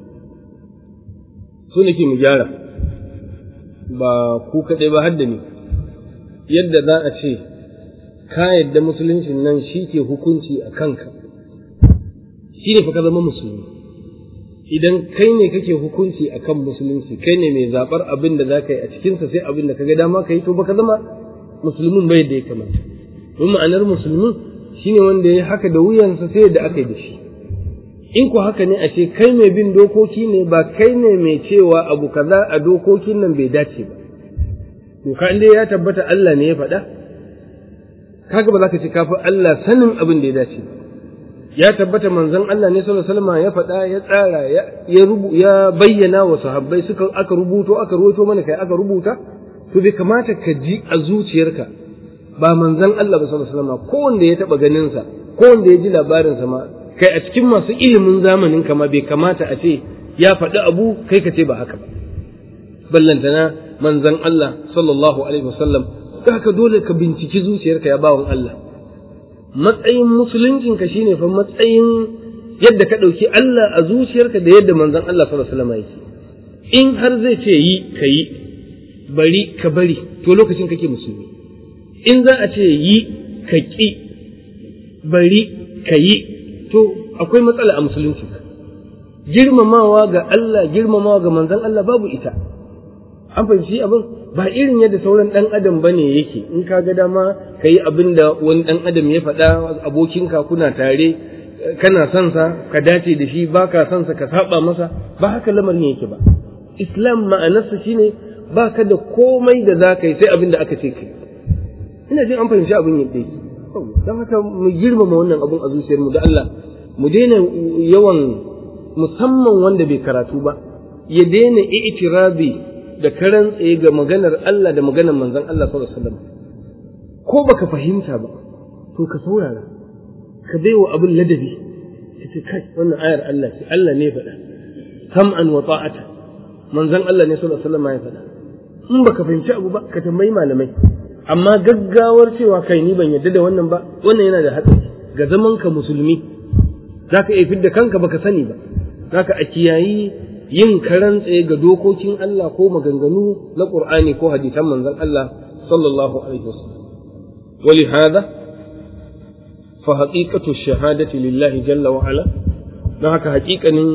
su nake mu gyara ba ku kaɗai ba hadda ne yadda za a ce ka yadda musulunci nan shi ke hukunci a kanka shi ne fa ka zama musulmi idan kai ne kake hukunci a kan musulunci kai ne mai zaɓar abin da za ka yi a cikinsa sai abin da ka ga dama ka yi to baka zama musulmin bai da ya kamata don ma'anar musulmi shine wanda ya haka da wuyansa sai da aka yi da shi in ku haka ne a ce kai mai bin dokoki ne ba kai ne mai cewa abu kaza a dokokin nan bai dace ba doka inda ya tabbata Allah ne ya faɗa kaga ba za ka ce kafi Allah sanin abin da ya dace ba ya tabbata manzon Allah ne sallallahu alaihi wasallam ya faɗa ya tsara ya rubu ya bayyana wa sahabbai suka aka rubuto aka rubuto mana kai aka rubuta to bai kamata ka ji a zuciyarka ba manzon Allah ba sallallahu alaihi wasallam ko wanda ya taba ganin sa ko wanda ya ji labarin sa ma kai a cikin masu ilimin zamanin kama bai kamata a ce ya faɗi abu kai ka ce ba haka ba ballantana manzon Allah sallallahu alaihi wasallam haka dole ka binciki zuciyarka ya bawan Allah matsayin musuluncinka shine fa matsayin yadda ka ɗauki Allah a zuciyarka da yadda manzon Allah sallallahu alaihi wasallam yake in har zai ce yi ka yi bari ka bari to lokacin kake musulmi in za a ce yi ka ƙi bari ka yi to akwai matsala a musulunci girmamawa ga Allah girmamawa ga manzon Allah babu ita an fahimci abin ba irin yadda sauran ɗan adam ba ne yake in ka ga dama ka yi abin da wani ɗan adam ya faɗa abokinka kuna tare kana son sa ka dace da shi ba ka son sa ka saba masa ba haka lamarin yake ba islam ma'anarsa shine ba ka da komai da za ka yi sai abin da aka ce kai ina jin an fahimci abin yadda yake don haka mu girmama wannan abin a zuciyarmu da Allah mu daina yawan musamman wanda bai karatu ba ya daina i'tirabi da karan tsaye ga maganar Allah da maganar manzon Allah sallallahu alaihi wasallam ko baka fahimta ba to ka saurara ka baiwa abin ladabi ka ce kai wannan ayar Allah ce Allah ne faɗa sam'an wa ta'ata manzon Allah ne sallallahu alaihi wasallam ya faɗa in baka fahimci abu ba ka tambayi malamai amma gaggawar cewa kai ni ban yadda da wannan ba wannan yana da hatsari ga zaman ka musulmi zaka iya fidda kanka baka sani ba zaka a kiyayi yin karan tsaye ga dokokin Allah ko maganganu na Qur'ani ko hadisan manzon Allah sallallahu alaihi wasallam ولهذا فحقيقة الشهادة لله جل وعلا don haka haƙiƙanin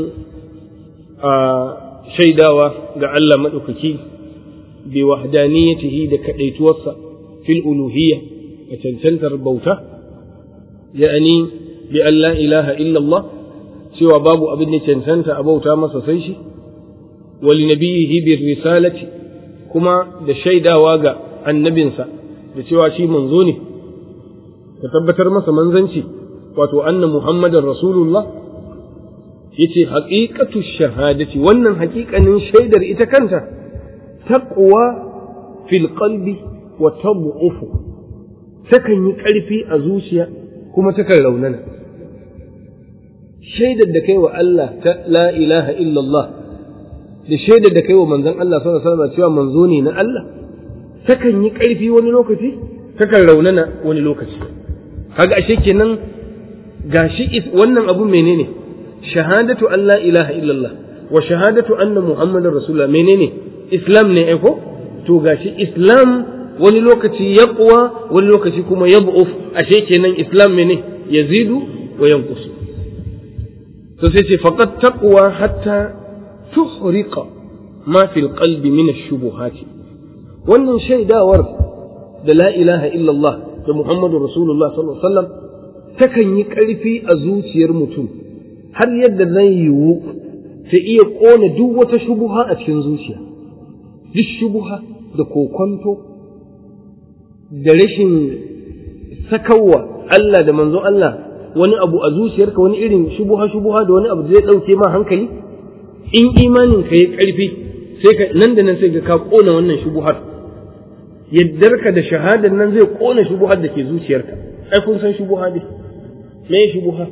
shaidawa ga Allah maɗaukaki bi wahdaniyatihi da kaɗaituwarsa fil uluhiyya a cancantar bauta ya'ani bi an la ilaha illallah cewa babu abin da cancanta a bauta masa sai shi wali nabiyihi bi risalati kuma da shaidawa ga annabinsa da cewa shi manzo ne ka tabbatar masa manzanci wato anna muhammadan rasulullah yace haqiqatu shahadati wannan haƙiƙanin shaidar ita kanta taqwa fil qalbi wa tad'ufu takan yi ƙarfi a zuciya kuma takan raunana shaidar da kai wa Allah ta la ilaha illallah da shaidar da kai wa manzon Allah sallallahu alaihi wasallam cewa manzo ne na Allah takan yi ƙarfi wani lokaci takan raunana wani lokaci kaga ashe kenan gashi wannan abu menene shahadatu an la ilaha illallah wa shahadatu anna muhammadar rasulullah menene islam ne ko to gashi islam wani lokaci yaqwa wani lokaci kuma yab'uf ashe kenan islam mene yazidu wa yanqus to sai ce faqad taqwa hatta tuhriqa ma fil qalbi min ash-shubuhat wannan shaidawar da la ilaha illallah da muhammadu rasulullah sallallahu alaihi wasallam takan yi ƙarfi a zuciyar mutum har yadda zai yiwu ta iya ƙona duk wata shubuha a cikin zuciya duk shubuha da kokonto da rashin sakawa Allah da manzo Allah wani abu a zuciyarka wani irin shubuha shubuha da wani abu zai ɗauke ma hankali in imanin ka yi ƙarfi sai ka nan da nan sai ka ƙona wannan shubuhar yaddarka da shahadar nan zai ƙona shubuhar da ke zuciyarka ai kun san shubuha dai me shubuha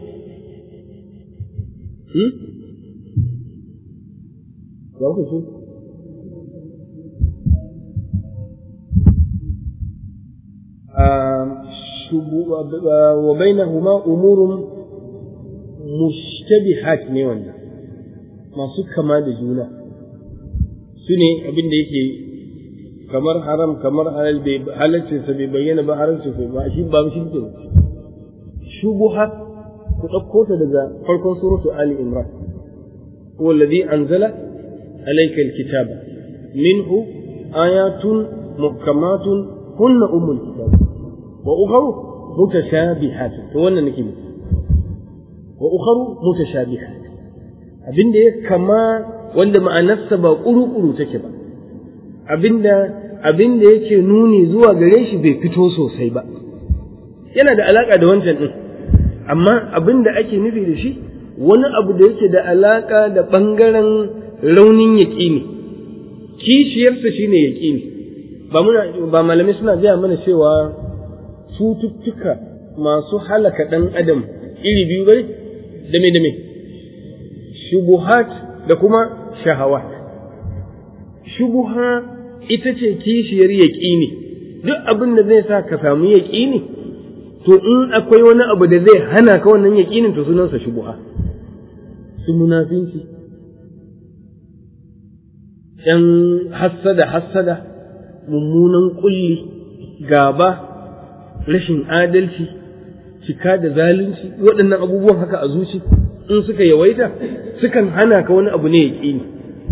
za ku so wa bainahuma umurun mushtabihat ne wannan masu kama da juna su ne abin da yake kamar haram kamar halal bai halalcinsa bai bayyana ba haramcinsa ba shi ba shi ne shubuha ku ɗauko ta daga farkon suratu Ali Imran huwa alladhi anzala alayka alkitaba minhu ayatun muhkamatun hunna ummul kitab wa ukhra mutashabihat to wannan nake nufi wa ukharu mutashabihat abinda ya kama wanda ma'anarsa ba kuru-kuru take ba abinda abinda yake nuni zuwa gare shi bai fito sosai ba yana da alaka da wancan din amma abinda ake nufi da shi wani abu da yake da alaka da bangaren raunin yaƙini kishiyarsa shine yaƙini ba muna ba malamai suna gaya mana cewa cututtuka masu halaka ɗan adam iri biyu bane dame dame shubuhat da kuma shahawat shubuha ita ce kishiyar yaƙini duk abin da zai sa ka samu yaƙini to in akwai wani abu da zai hana ka wannan yaƙinin to sunansa shubuha su munafinci ‘yan hassada hassada mummunan ƙulli gaba rashin adalci cika da zalunci waɗannan abubuwan haka a zuci in suka yawaita sukan hana ka wani abu ne ya ƙini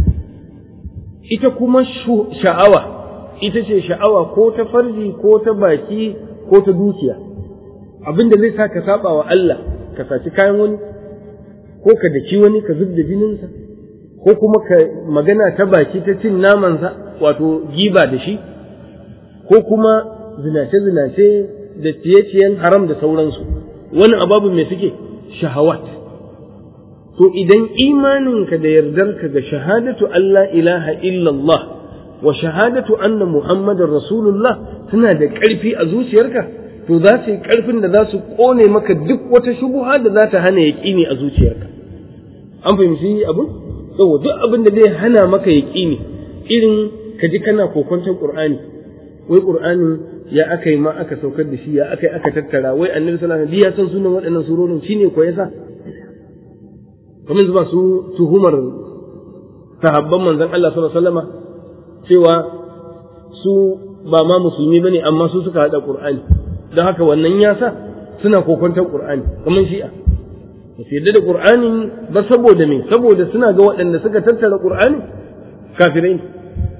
ita kuma sha'awa ita ce sha'awa ko ta farji ko ta baki ko ta dukiya abin da zai sa ka saba wa Allah ka saci kayan wani ko ka daki wani ka zub da jininsa ko kuma ka magana ta baki ta cin namansa wato giba da shi ko kuma zinace-zinace da ciye-ciyen haram da sauransu wani ababu mai suke shahawat to idan imaninka da yardarka ga shahadatu Allah ilaha illallah wa shahadatu anna muhammadar rasulullah suna da ƙarfi a zuciyarka to za su yi ƙarfin da za su ƙone maka duk wata shubuha da za ta hana yaƙini a zuciyarka an fahimci abin yau duk abin da zai hana maka yaƙini irin ka ji kana kokonton qur'ani wai qur'ani ya aka yi ma aka saukar da shi ya aka yi aka tattara wai annabi sallallahu alaihi wasallam ya san sunan waɗannan surorin shine ko yasa kamar zuba su tuhumar sahabban manzon Allah sallallahu alaihi wasallama cewa su ba ma musulmi bane amma su suka hada qur'ani don haka wannan ya sa suna kokonton qur'ani kamar shi'a ba su yarda da qur'ani ba saboda me saboda suna ga waɗanda suka tattara qur'ani kafirai ne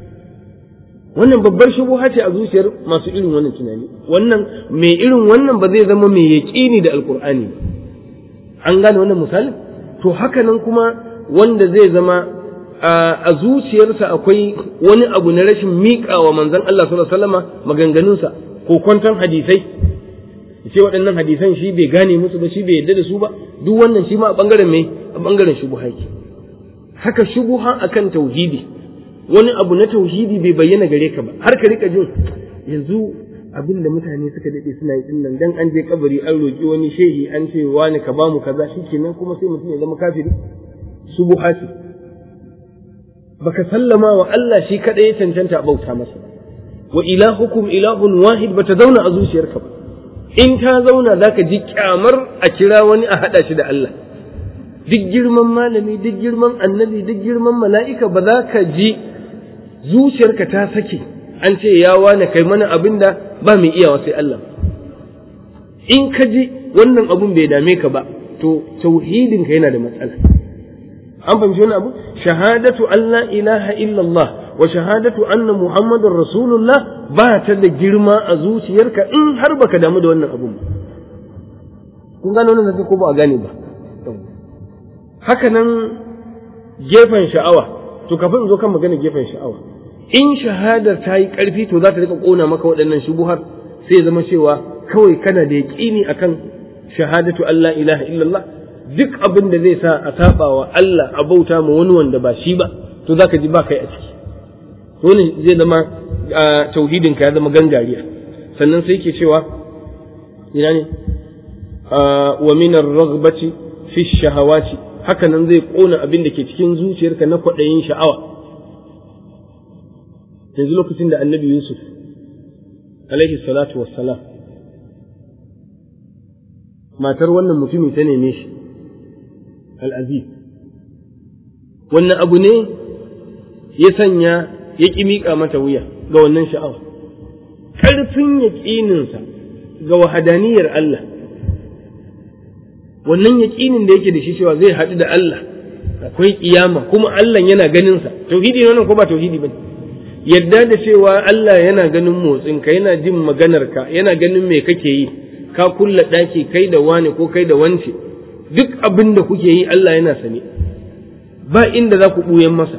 wannan babbar shubuha ce a zuciyar masu irin wannan tunani wannan mai irin wannan ba zai zama mai yaƙini da alqur'ani an gane wannan misalin to haka nan kuma wanda zai zama a zuciyarsa akwai wani abu na rashin miƙa wa manzon Allah sallallahu alaihi wasallama maganganunsa ko kwanton hadisai ce waɗannan hadisan shi bai gane musu ba shi bai yarda da su ba duk wannan shi ma a bangaren mai a bangaren shubuha ke haka shubuha akan tauhidi wani abu na tauhidi bai bayyana gare ka ba har ka rika jin yanzu abin da mutane suka daɗe suna yi dinnan dan an je kabari an roƙi wani shehi an ce wani ka bamu kaza shikenan kuma sai mutum ya zama kafiri shubuha ce baka sallama wa Allah shi kadai ya cancanta a bauta masa wa ilahukum ilahun wahid bata zauna a zuciyarka ba in ta zauna zaka ji kyamar a kira wani a hada shi da Allah duk girman malami duk girman annabi duk girman mala'ika ba za ka ji zuciyarka ta sake an ce ya wane kai mana abin da ba mai iyawa sai Allah in ka ji wannan abun bai dame ka ba to tauhidin ka yana da matsala an fahimci wani abu shahadatu Allah ilaha illallah wa shahadatu anna muhammadun rasulullah ba ta da girma a zuciyarka in har baka damu da wannan abun kun gane wannan zai ko ba a gane ba haka nan gefen sha'awa to kafin in zo kan magana gefen sha'awa in shahadar ta yi ƙarfi to za ta rika ƙona maka waɗannan shubuhar sai zama cewa kawai kana da yaƙini akan shahadatu Allah ilaha illallah duk abin da zai sa a saba wa Allah a bauta ma wani wanda ba shi ba to zaka ji ba kai a ciki to zai zama tauhidin ka ya zama gangariya sannan sai ke cewa ina ne wa min ar-raghbati fi shahawati haka nan zai kona abin da ke cikin zuciyarka na kwaɗayin sha'awa yanzu lokacin da annabi yusuf alaihi salatu wassalam matar wannan mutumi ta neme shi al'aziz wannan abu ne ya sanya ya ƙi miƙa mata wuya ga wannan sha'awa ƙarfin yaƙininsa ga wahadaniyar Allah wannan yaƙinin da yake da shi cewa zai haɗu da Allah akwai ƙiyama kuma Allah yana ganinsa tauhidi ne wannan ko ba tauhidi ba yadda da cewa Allah yana ganin motsinka yana jin maganarka yana ganin me kake yi ka kulla ɗaki kai da wane ko kai da wance duk abin da kuke yi Allah yana sane ba inda za ku ɓuyan masa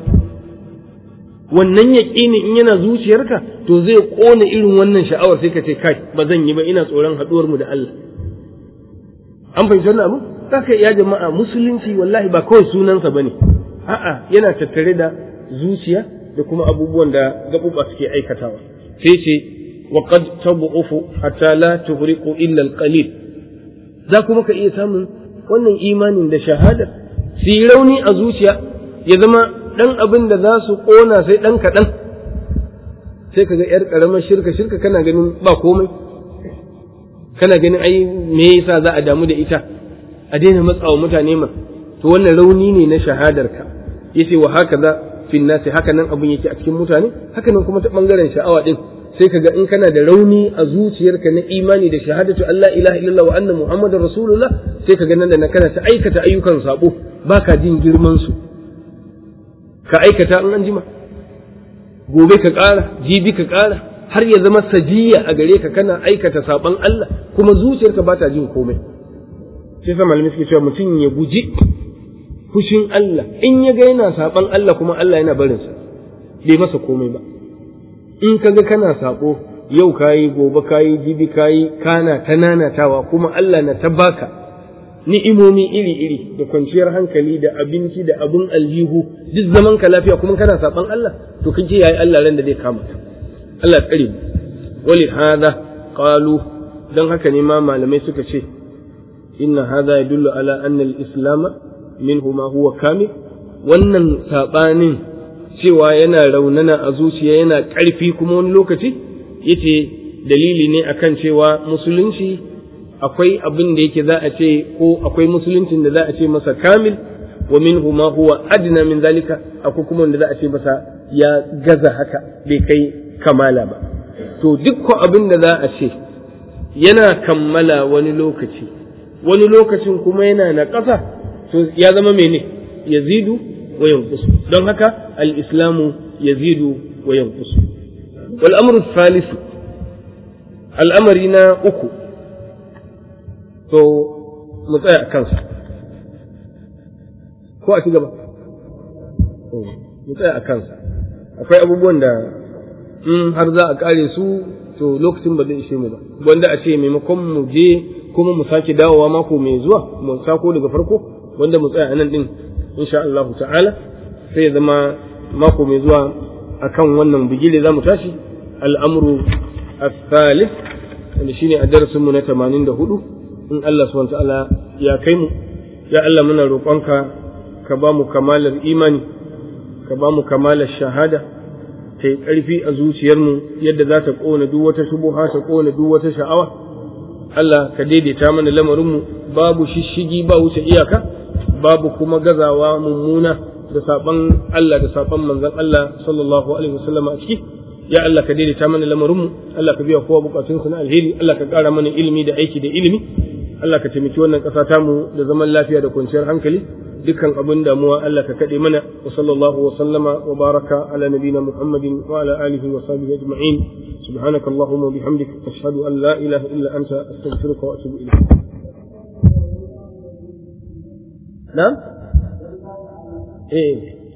wannan yaƙini in yana zuciyarka to zai ƙona irin wannan sha'awar sai ka ce kai ba zan yi ba ina tsoron haɗuwar mu da Allah an fahimci wannan abu zaka ya jama'a musulunci wallahi ba kawai sunansa bane a'a yana tattare da zuciya da kuma abubuwan da gaɓuɓa suke aikatawa sai ce wa qad tabu'ufu hatta la tuhriqu illa al-qalil za kuma ka iya samun wannan imanin da shahada su yi rauni a zuciya ya zama ɗan abin da za su ƙona sai ɗan kaɗan sai ka ga ‘yar ƙaramar shirka shirka kana ganin ba komai kana ganin ai me yasa za a damu da ita a daina matsawa mutane ma to wannan rauni ne na shahadarka yace wa haka za fin nasi haka nan abin yake a cikin mutane haka nan kuma ta bangaren sha'awa din sai ka ga in kana da rauni a zuciyarka na imani da shahadatu Allah ilaha illallah wa anna muhammadar rasulullah sai ka ga nan da na kana ta aikata ayyukan sabo baka jin girman su ka aikata in an jima gobe ka ƙara jibi ka ƙara har ya zama sajiya a gare ka kana aikata saban Allah kuma zuciyarka ba ta jin komai sai sa malamai suke cewa mutum ya guji fushin Allah in ya ga yana saban Allah kuma Allah yana barinsa bai masa komai ba in ka ga kana sabo yau kayi gobe kayi jibi kayi kana ta nanatawa kuma Allah na ta baka ni'imomi iri-iri da kwanciyar hankali da abinci da abun aljihu duk zaman ka lafiya kuma kana saban Allah to kake yayi Allah ran da zai kama ka Allah tsare mu wali hada qalu dan haka ne ma malamai suka ce inna hada yadullu ala anna al-islam minhu ma huwa kamil wannan sabanin cewa yana raunana a zuciya yana ƙarfi kuma wani lokaci yace dalili ne akan cewa musulunci akwai abin da yake za a ce ko akwai musuluncin da za a ce masa kamil wa minhu ma huwa adna min zalika akwai kuma wanda za a ce masa ya gaza haka bai kai kamala ba to dukkan abin da za a ce yana kammala wani lokaci wani lokacin kuma yana na ƙasa to ya zama mene yazidu wa yanqusu don haka al-islamu yazidu wa yanqusu wal amru thalith al'amari na uku to mu tsaya a kansa ko a ci gaba mu tsaya a kansa akwai abubuwan da in har za a kare su to lokacin ba zai ishe mu ba wanda a ce maimakon mu je kuma mu sake dawowa mako mai zuwa mu sako daga farko wanda mu tsaya a nan din insha Allah ta'ala sai ya zama mako mai zuwa akan wannan bigile za mu tashi al'amru الثالث wanda shine a darasin mu na 84 in Allah subhanahu ta'ala ya kai mu ya Allah muna roƙonka ka ba mu kamalar imani ka ba mu kamalar shahada ta yi ƙarfi a zuciyarmu yadda za ta ƙona duk wata shubuha ta ƙona duk wata sha'awa Allah ka daidaita mana lamarinmu babu shishigi ba wuce iyaka babu kuma gazawa mummuna da saban Allah da saban manzon Allah sallallahu alaihi wasallam a ciki ya Allah ka daidaita mana lamarinmu Allah ka biya kowa bukatunsa na alheri Allah ka ƙara mana ilimi da aiki da ilimi Allah ka taimaki wannan ƙasa tamu da zaman lafiya da kwanciyar hankali dukkan abin damuwa Allah ka kaɗe mana wa sallallahu wa sallama wa baraka ala nabina Muhammadin wa ala alihi wa sahbihi ajma'in subhanaka allahumma wa bihamdika ashhadu an la ilaha illa anta astaghfiruka wa atubu ilayk na'am eh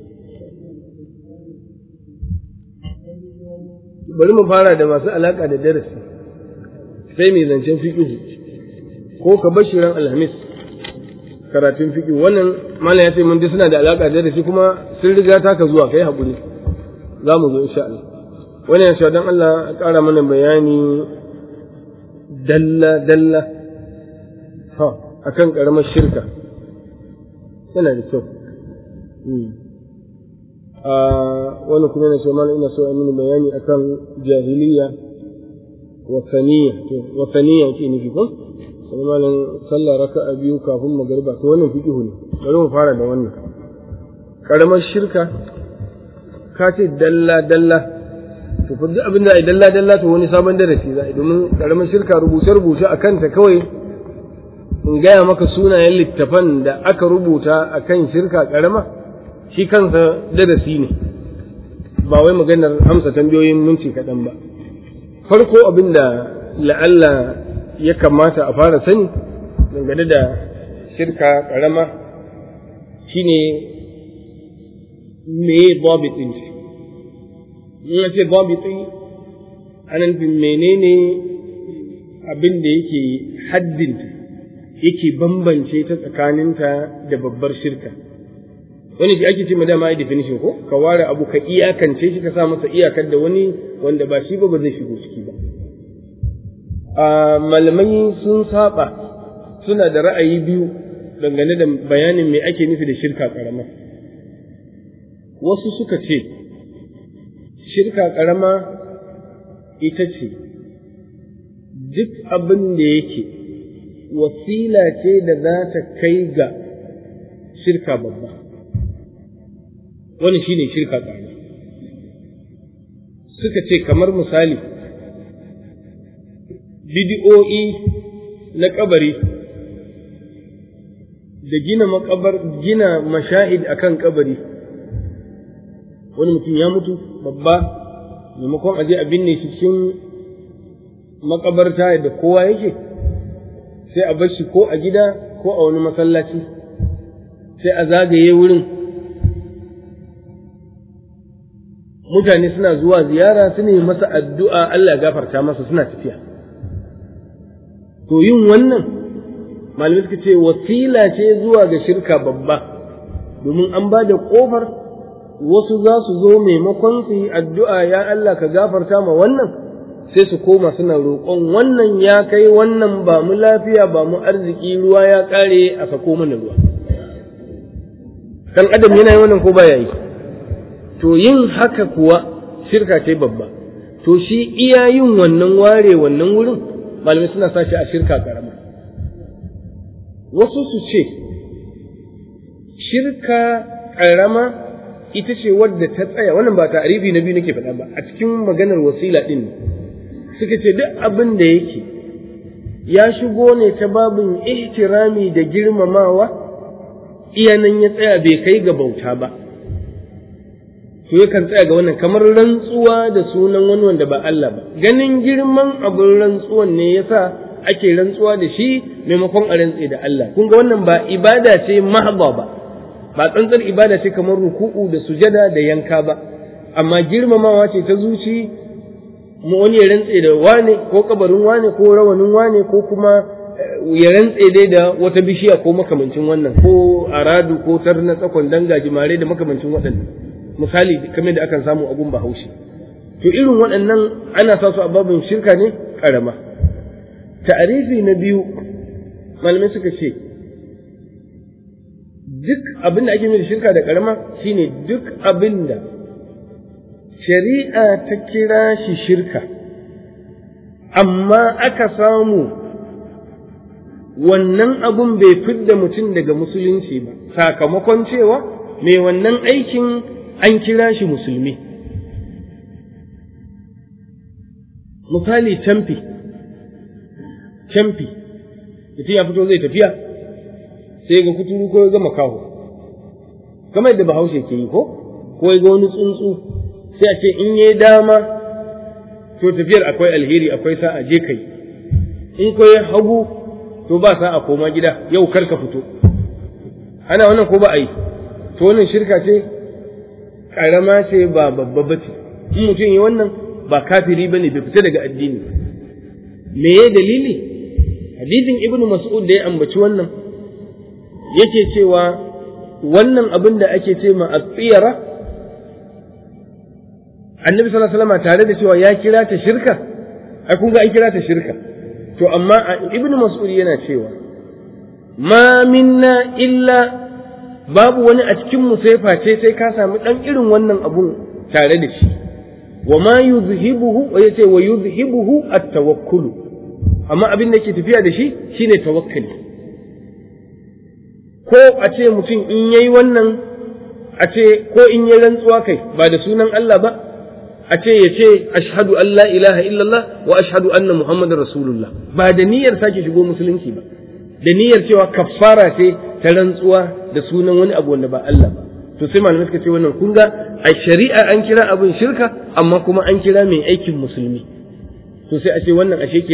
bari mu fara da masu alaka da darasi sai mai zancen fiqh ko ka bashi ran alhamis karatun fiqh wannan mala ya ce mun dai suna da alaka da darasi kuma sun riga taka zuwa kai hakuri za mu zo insha Allah wannan ya dan Allah ƙara mana bayani dalla dalla ha akan karamar shirka yana da kyau wani kuma na shemala ina so a mini bayani akan jahiliya wasaniya wasaniya ke nufi ko sai malam sallah raka'a biyu kafin magariba to wannan fiqhu ne bari mu fara da wannan karamar shirka ka ce dalla dalla to fa duk abin da ai dalla dalla to wani sabon darasi za a domin karamar shirka rubuce rubuce akan ta kawai in gaya maka sunayen littafan da aka rubuta akan shirka karama shi kansa darasi ne ba wai maganar amsa tambayoyin minti kaɗan ba farko abin da la'alla ya kamata a fara sani dangane da shirka ƙarama shine me babitin shi in ce babitin ana nufin menene abin da yake haddinta yake bambance ta tsakaninta da babbar shirka wani shi ake ce ma dama ai definition ko ka ware abu ka iyakance shi ka sa masa iyakar da wani wanda ba shi ba ba zai shigo ciki ba a malamai sun saba suna da ra'ayi biyu dangane da bayanin me ake nufi da shirka karama wasu suka ce shirka karama ita ce duk abin da yake wasila ce da za ta kai ga shirka babba wani shine shirka ƙarama suka ce kamar misali bidi'o'i na kabari da gina makabar gina mashahid akan kabari wani mutum ya mutu babba maimakon aje a binne shi cikin makabarta da kowa yake sai a bar shi ko a gida ko a wani masallaci sai a zagaye wurin mutane suna zuwa ziyara su ne masa addu'a Allah gafarta masa suna tafiya to yin wannan malamai suka ce wasila ce zuwa ga shirka babba domin an ba da ƙofar wasu za su zo maimakon su yi addu'a ya Allah ka gafarta ma wannan sai su koma suna roƙon wannan ya kai wannan ba mu lafiya ba mu arziki ruwa ya ƙare a sako mana ruwa dan adam yana yi wannan ko baya yi to yin haka kuwa shirka ce babba to shi iya yin wannan ware wannan wurin malamai suna sa shi a shirka karama wasu su ce shirka karama ita ce wadda ta tsaya wannan ba ta'arifi na biyu nake faɗa ba a cikin maganar wasila ɗin ne suka ce duk abin da yake ya shigo ne ta babin ihtirami da girmamawa iyanan ya tsaya bai kai ga bauta ba to yakan tsaya ga wannan kamar rantsuwa da sunan wani wanda ba Allah ba ganin girman abin rantsuwan ne yasa ake rantsuwa da shi maimakon a rantse da Allah kun ga wannan ba ibada ce mahba ba ba tsantsar ibada ce kamar ruku'u da sujada da yanka ba amma girmamawa ce ta zuci mu wani ya rantse da wane ko kabarin wane ko rawanin wane ko kuma ya rantse dai da wata bishiya ko makamancin wannan ko aradu ko tarna tsakon danga jimare da makamancin waɗannan misali kamar da akan samu abun bahaushe to irin waɗannan ana sa su a babin shirka ne ƙarama ta'arifi na biyu malamai suka ce duk abin da ake da shirka da ƙarama shine duk abin da shari'a ta kira shi shirka amma aka samu wannan abun bai fidda mutum daga musulunci ba sakamakon cewa mai wannan aikin an kira shi musulmi misali camfi camfi mutum ya fito zai tafiya sai ga kuturu ko ya ga makaho kamar yadda bahaushe ke yi ko ko ya ga wani tsuntsu sai a ce in yi dama to tafiyar akwai alheri akwai sa'a je kai in ko ya hagu to ba sa'a koma gida yau kar ka fito ana wannan ko ba a yi to wannan shirka ce karama ce ba babba ba ce in mutum yi wannan ba kafiri bane bai fita daga addini me ya dalili hadisin ibnu mas'ud da ya ambaci wannan yake cewa wannan abin da ake ce ma tsiyara annabi sallallahu alaihi wasallam tare da cewa ya kira ta shirka ai kun ga an kira ta shirka to amma ibnu mas'ud yana cewa ma minna illa babu wani a cikin mu sai face sai ka samu dan irin wannan abun tare da shi wa ma yuzhibuhu wa yace wa yuzhibuhu at-tawakkul amma abin da yake tafiya da shi shine tawakkali ko a ce mutum in yayi wannan a ce ko in yi rantsuwa kai ba da sunan Allah ba a ce ya ce ashhadu an la ilaha illallah wa ashhadu anna muhammadar rasulullah ba da niyyar sake shigo musulunci ba da niyyar cewa kaffara ce ta rantsuwa da sunan wani abu wanda ba Allah ba to sai malamai suka ce wannan kun ga a shari'a an kira abin shirka amma kuma an kira mai aikin musulmi to sai a ce wannan ashe kenan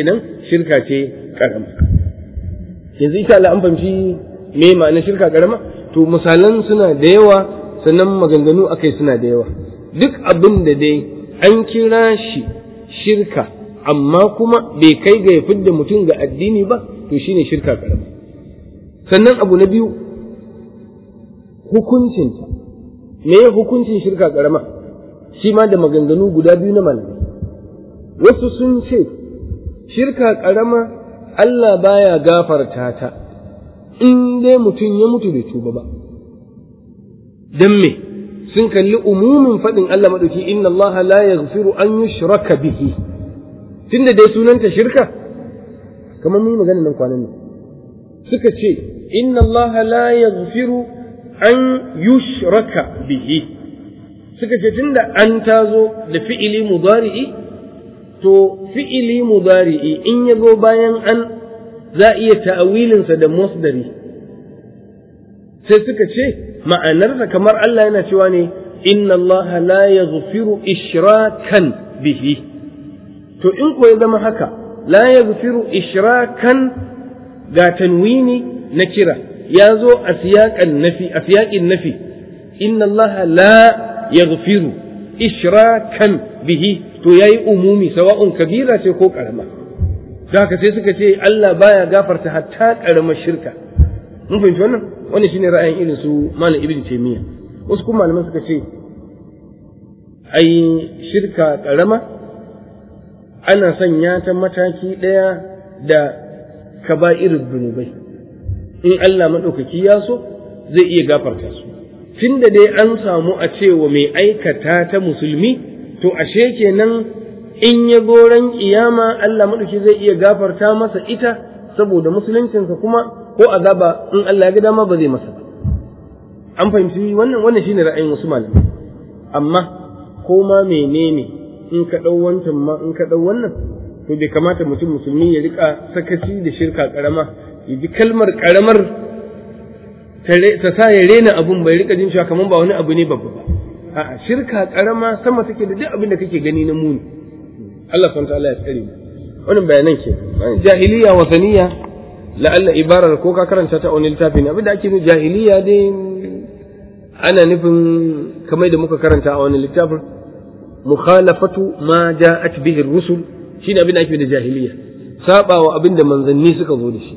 shirka ce karama yanzu insha Allah an fahimci me ma'anar shirka karama to misalan suna da yawa sannan maganganu akai suna da yawa duk abin da dai an kira shi shirka amma kuma bai kai ga ya fidda mutum ga addini ba to shine shirka karama sannan abu na biyu hukuncinta me hukuncin shirka karama shi ma da maganganu guda biyu na malamai wasu sun ce shirka karama Allah baya gafarta ta in dai mutum ya mutu bai tuba ba dan me sun kalli umumin faɗin Allah maɗauki inna Allah la yaghfiru an yushraka bihi tunda dai sunanta shirka kamar mun yi magana nan kwanan nan suka ce inna Allah la yaghfiru an yushraka bihi suka ce tunda an tazo da fi'ili mudari'i to fi'ili mudari'i in ya zo bayan an za iya ta'awilinsa da masdari sai suka ce ma'anarsa kamar Allah yana cewa ne inna Allah la yaghfiru ishrakan bihi to in ko ya zama haka la yaghfiru ishrakan ga tanwini na kira ya zo a siyaƙan nafi a siyaƙin nafi inna Allah la yaghfiru ishrakan bihi to yayi umumi sawa'un kabira ce ko karama da haka sai suka ce Allah baya gafarta hatta karamar shirka mun fahimci wannan wannan shine ra'ayin irin su malam ibnu taymiya wasu kuma malaman suka ce ai shirka karama ana sanya ta mataki ɗaya da kaba'irul zunubai in Allah maɗaukaki ya so zai iya gafarta su tunda dai an samu a cewa mai aikata ta musulmi to ashe kenan in ya goran kiyama Allah maɗauki zai iya gafarta masa ita saboda musuluncinsa kuma ko azaba in Allah ya ga dama ba zai masa ba an fahimci wannan wannan shine ra'ayin wasu malamai amma ko ma menene in ka ɗau wancan ma in ka ɗau wannan to bai kamata mutum musulmi ya rika sakaci da shirka karama ya ji kalmar karamar ta sa ya rena abun bai rika jin cewa kamar ba wani abu ne babba ba a'a shirka karama sama take da duk abin da kake gani na muni Allah subhanahu ta'ala ya tsare mu wannan bayanan ke jahiliya wasaniya la'alla ibarar ko ka karanta ta wani littafi ne abin da ake nufi jahiliya dai ana nufin kamar da muka karanta a wani littafin mukhalafatu ma ja'at bihi rusul shine abin da ake da jahiliya sabawa abin da manzanni suka zo da shi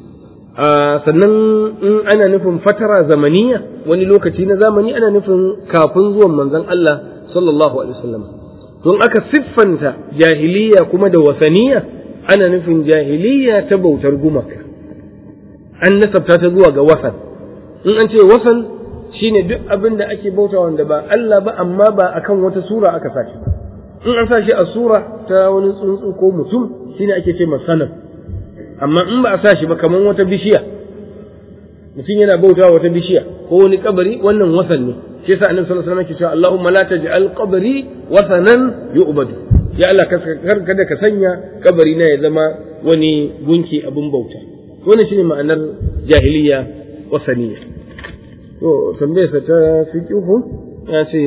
sannan in ana nufin fatara zamaniya wani lokaci na zamani ana nufin kafin zuwan manzon Allah sallallahu alaihi wasallam don aka siffanta jahiliya kuma da wasaniya ana nufin jahiliya ta bautar gumaka an nasabta ta zuwa ga wasan in an ce wasan shine duk abin da ake bauta wanda ba Allah ba amma ba akan wata sura aka sa shi in an sa shi a sura ta wani tsuntsu ko mutum shine ake ce masanan amma in ba a sa shi ba kamar wata bishiya mutum yana bauta wata bishiya ko wani kabari wannan wasan ne shi yasa annabi sallallahu alaihi wasallam yake cewa Allahumma la taj'al qabri wasanan yu'badu ya Allah kada ka sanya kabari na ya zama wani gunki abin bauta wannan shine ma'anar jahiliya wasaniya to tambayarsa ta fiqihu ya ce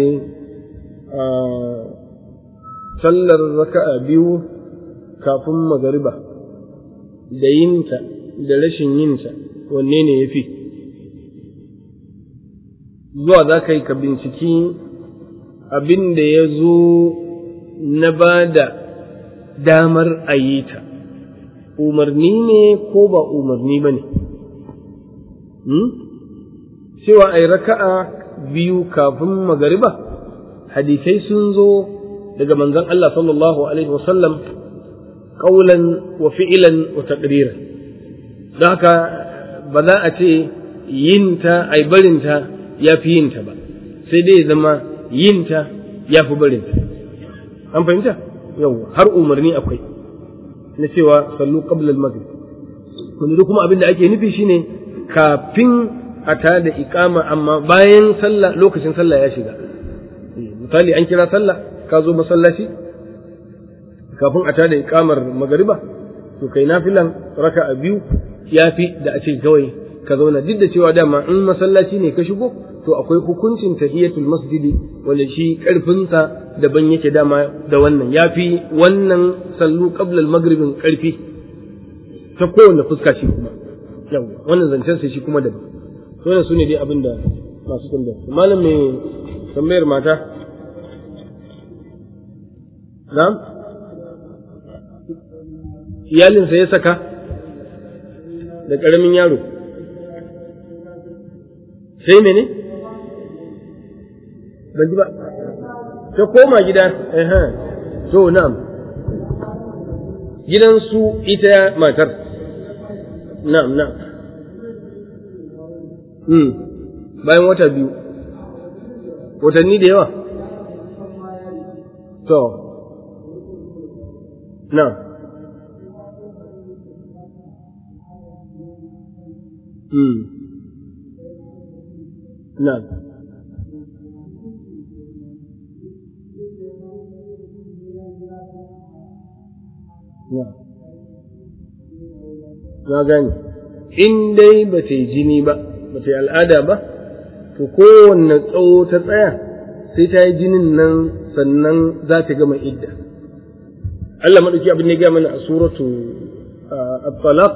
sallar raka'a biyu kafin magariba da yinta da rashin yinta wanne ne ya fi zuwa za ka yi ka binciki abin da ya zo na ba da damar a yi ta umarni ne ko ba umarni ba ne cewa a yi raka'a biyu kafin magariba hadisai sun zo daga manzon Allah sallallahu alaihi wasallam qaulan wa fi'lan wa taqriran don haka ba za a ce yinta ai barinta ya fi yinta ba sai dai zama yinta ya fi barinta an fahimta yau har umarni akwai na cewa sallu qabla al-maghrib kuma kuma abin da ake nufi shine kafin a tada iqama amma bayan sallah lokacin sallah ya shiga misali an kira sallah ka zo masallaci kafin a tada iqamar magariba to kai nafilan raka'a biyu yafi da a ce kawai ka zauna duk da cewa dama in masallaci ne ka shigo to akwai hukuncin tahiyatul masjidi wanda shi karfinsa daban yake dama da wannan yafi wannan sallu qabla al-maghribin karfi ta kowane fuska shi kuma yawa wannan zancen sai shi kuma da wannan su ne dai abin da masu tambaya malam mai tambayar mata na'am iyalinsa ya saka da ƙaramin yaro sai mene ban ji ba ta koma gida to na'am gidansu ita matar na'am na'am hmm bayan wata biyu watanni da yawa to na'am hmm na'am na gane in dai ba ta yi jini ba ba ta yi al'ada ba to kowanne tsawo ta tsaya sai ta yi jinin nan sannan za ta gama idda Allah maɗauki abin ne gaya mana a suratu at-talaq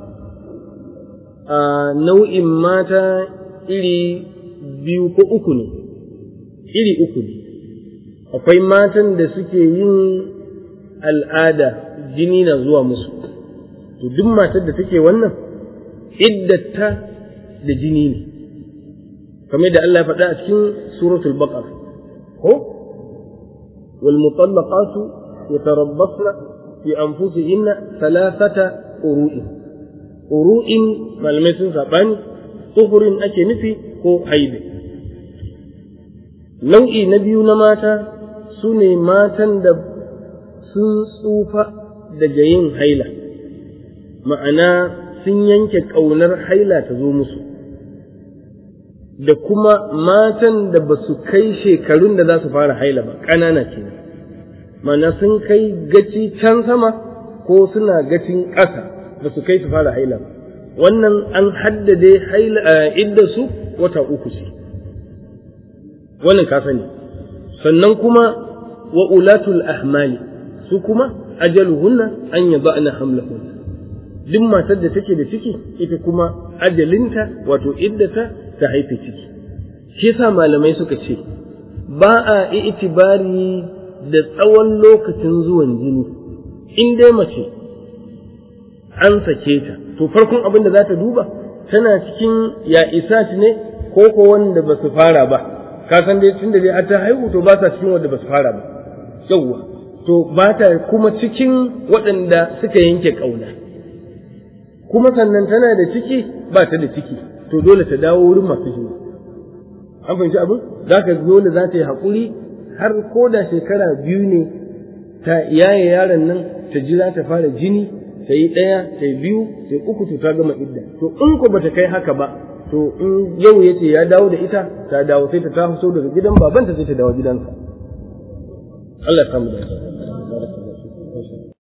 a nau'in mata iri biyu ko uku ne iri uku ne akwai matan da suke yin al'ada jini na zuwa musu to duk matar da take wannan iddata da jini ne kamar da Allah ya faɗa a cikin suratul baqara ko wal mutallaqatu yatarabbasna fi anfusihinna thalathata uru'in uru'in malamai sun sabani tuhurin ake nufi ko haibe nau'i na biyu na mata su ne matan da sun tsufa daga yin haila ma'ana sun yanke ƙaunar haila ta zo musu da kuma matan da ba su kai shekarun da za su fara haila ba ƙanana ce ma'ana sun kai gaci can sama ko suna gacin ƙasa ba su kai su fara haila ba wannan an haddade haila idda su wata uku ce wannan ka sani sannan kuma wa ulatul ahmali su kuma ajaluhunna an yada'na hamlahunna duk matar da take da ciki ita kuma ajalinta wato iddata ta haife ciki shi yasa malamai suka ce ba a itibari da tsawon lokacin zuwan jini in dai mace an sake ta to farkon abin da za ta duba tana cikin ya isat ne ko ko wanda ba su fara ba ka san dai tun da dai ta haihu to ba sa cikin wanda ba su fara ba yawwa to ba ta kuma cikin waɗanda suka yanke ƙauna kuma sannan tana da ciki ba ta da ciki to dole ta dawo wurin masu jini an fahimci abin za ka dole za ta yi haƙuri har ko da shekara biyu ne ta yaye yaron nan ta jira ta fara jini ta yi ɗaya ta yi biyu ta yi uku to ta gama idda to in ko bata kai haka ba to in yau ya ce ya dawo da ita ta dawo sai ta taso daga gidan babanta sai ta dawo gidansa Allah ya samu da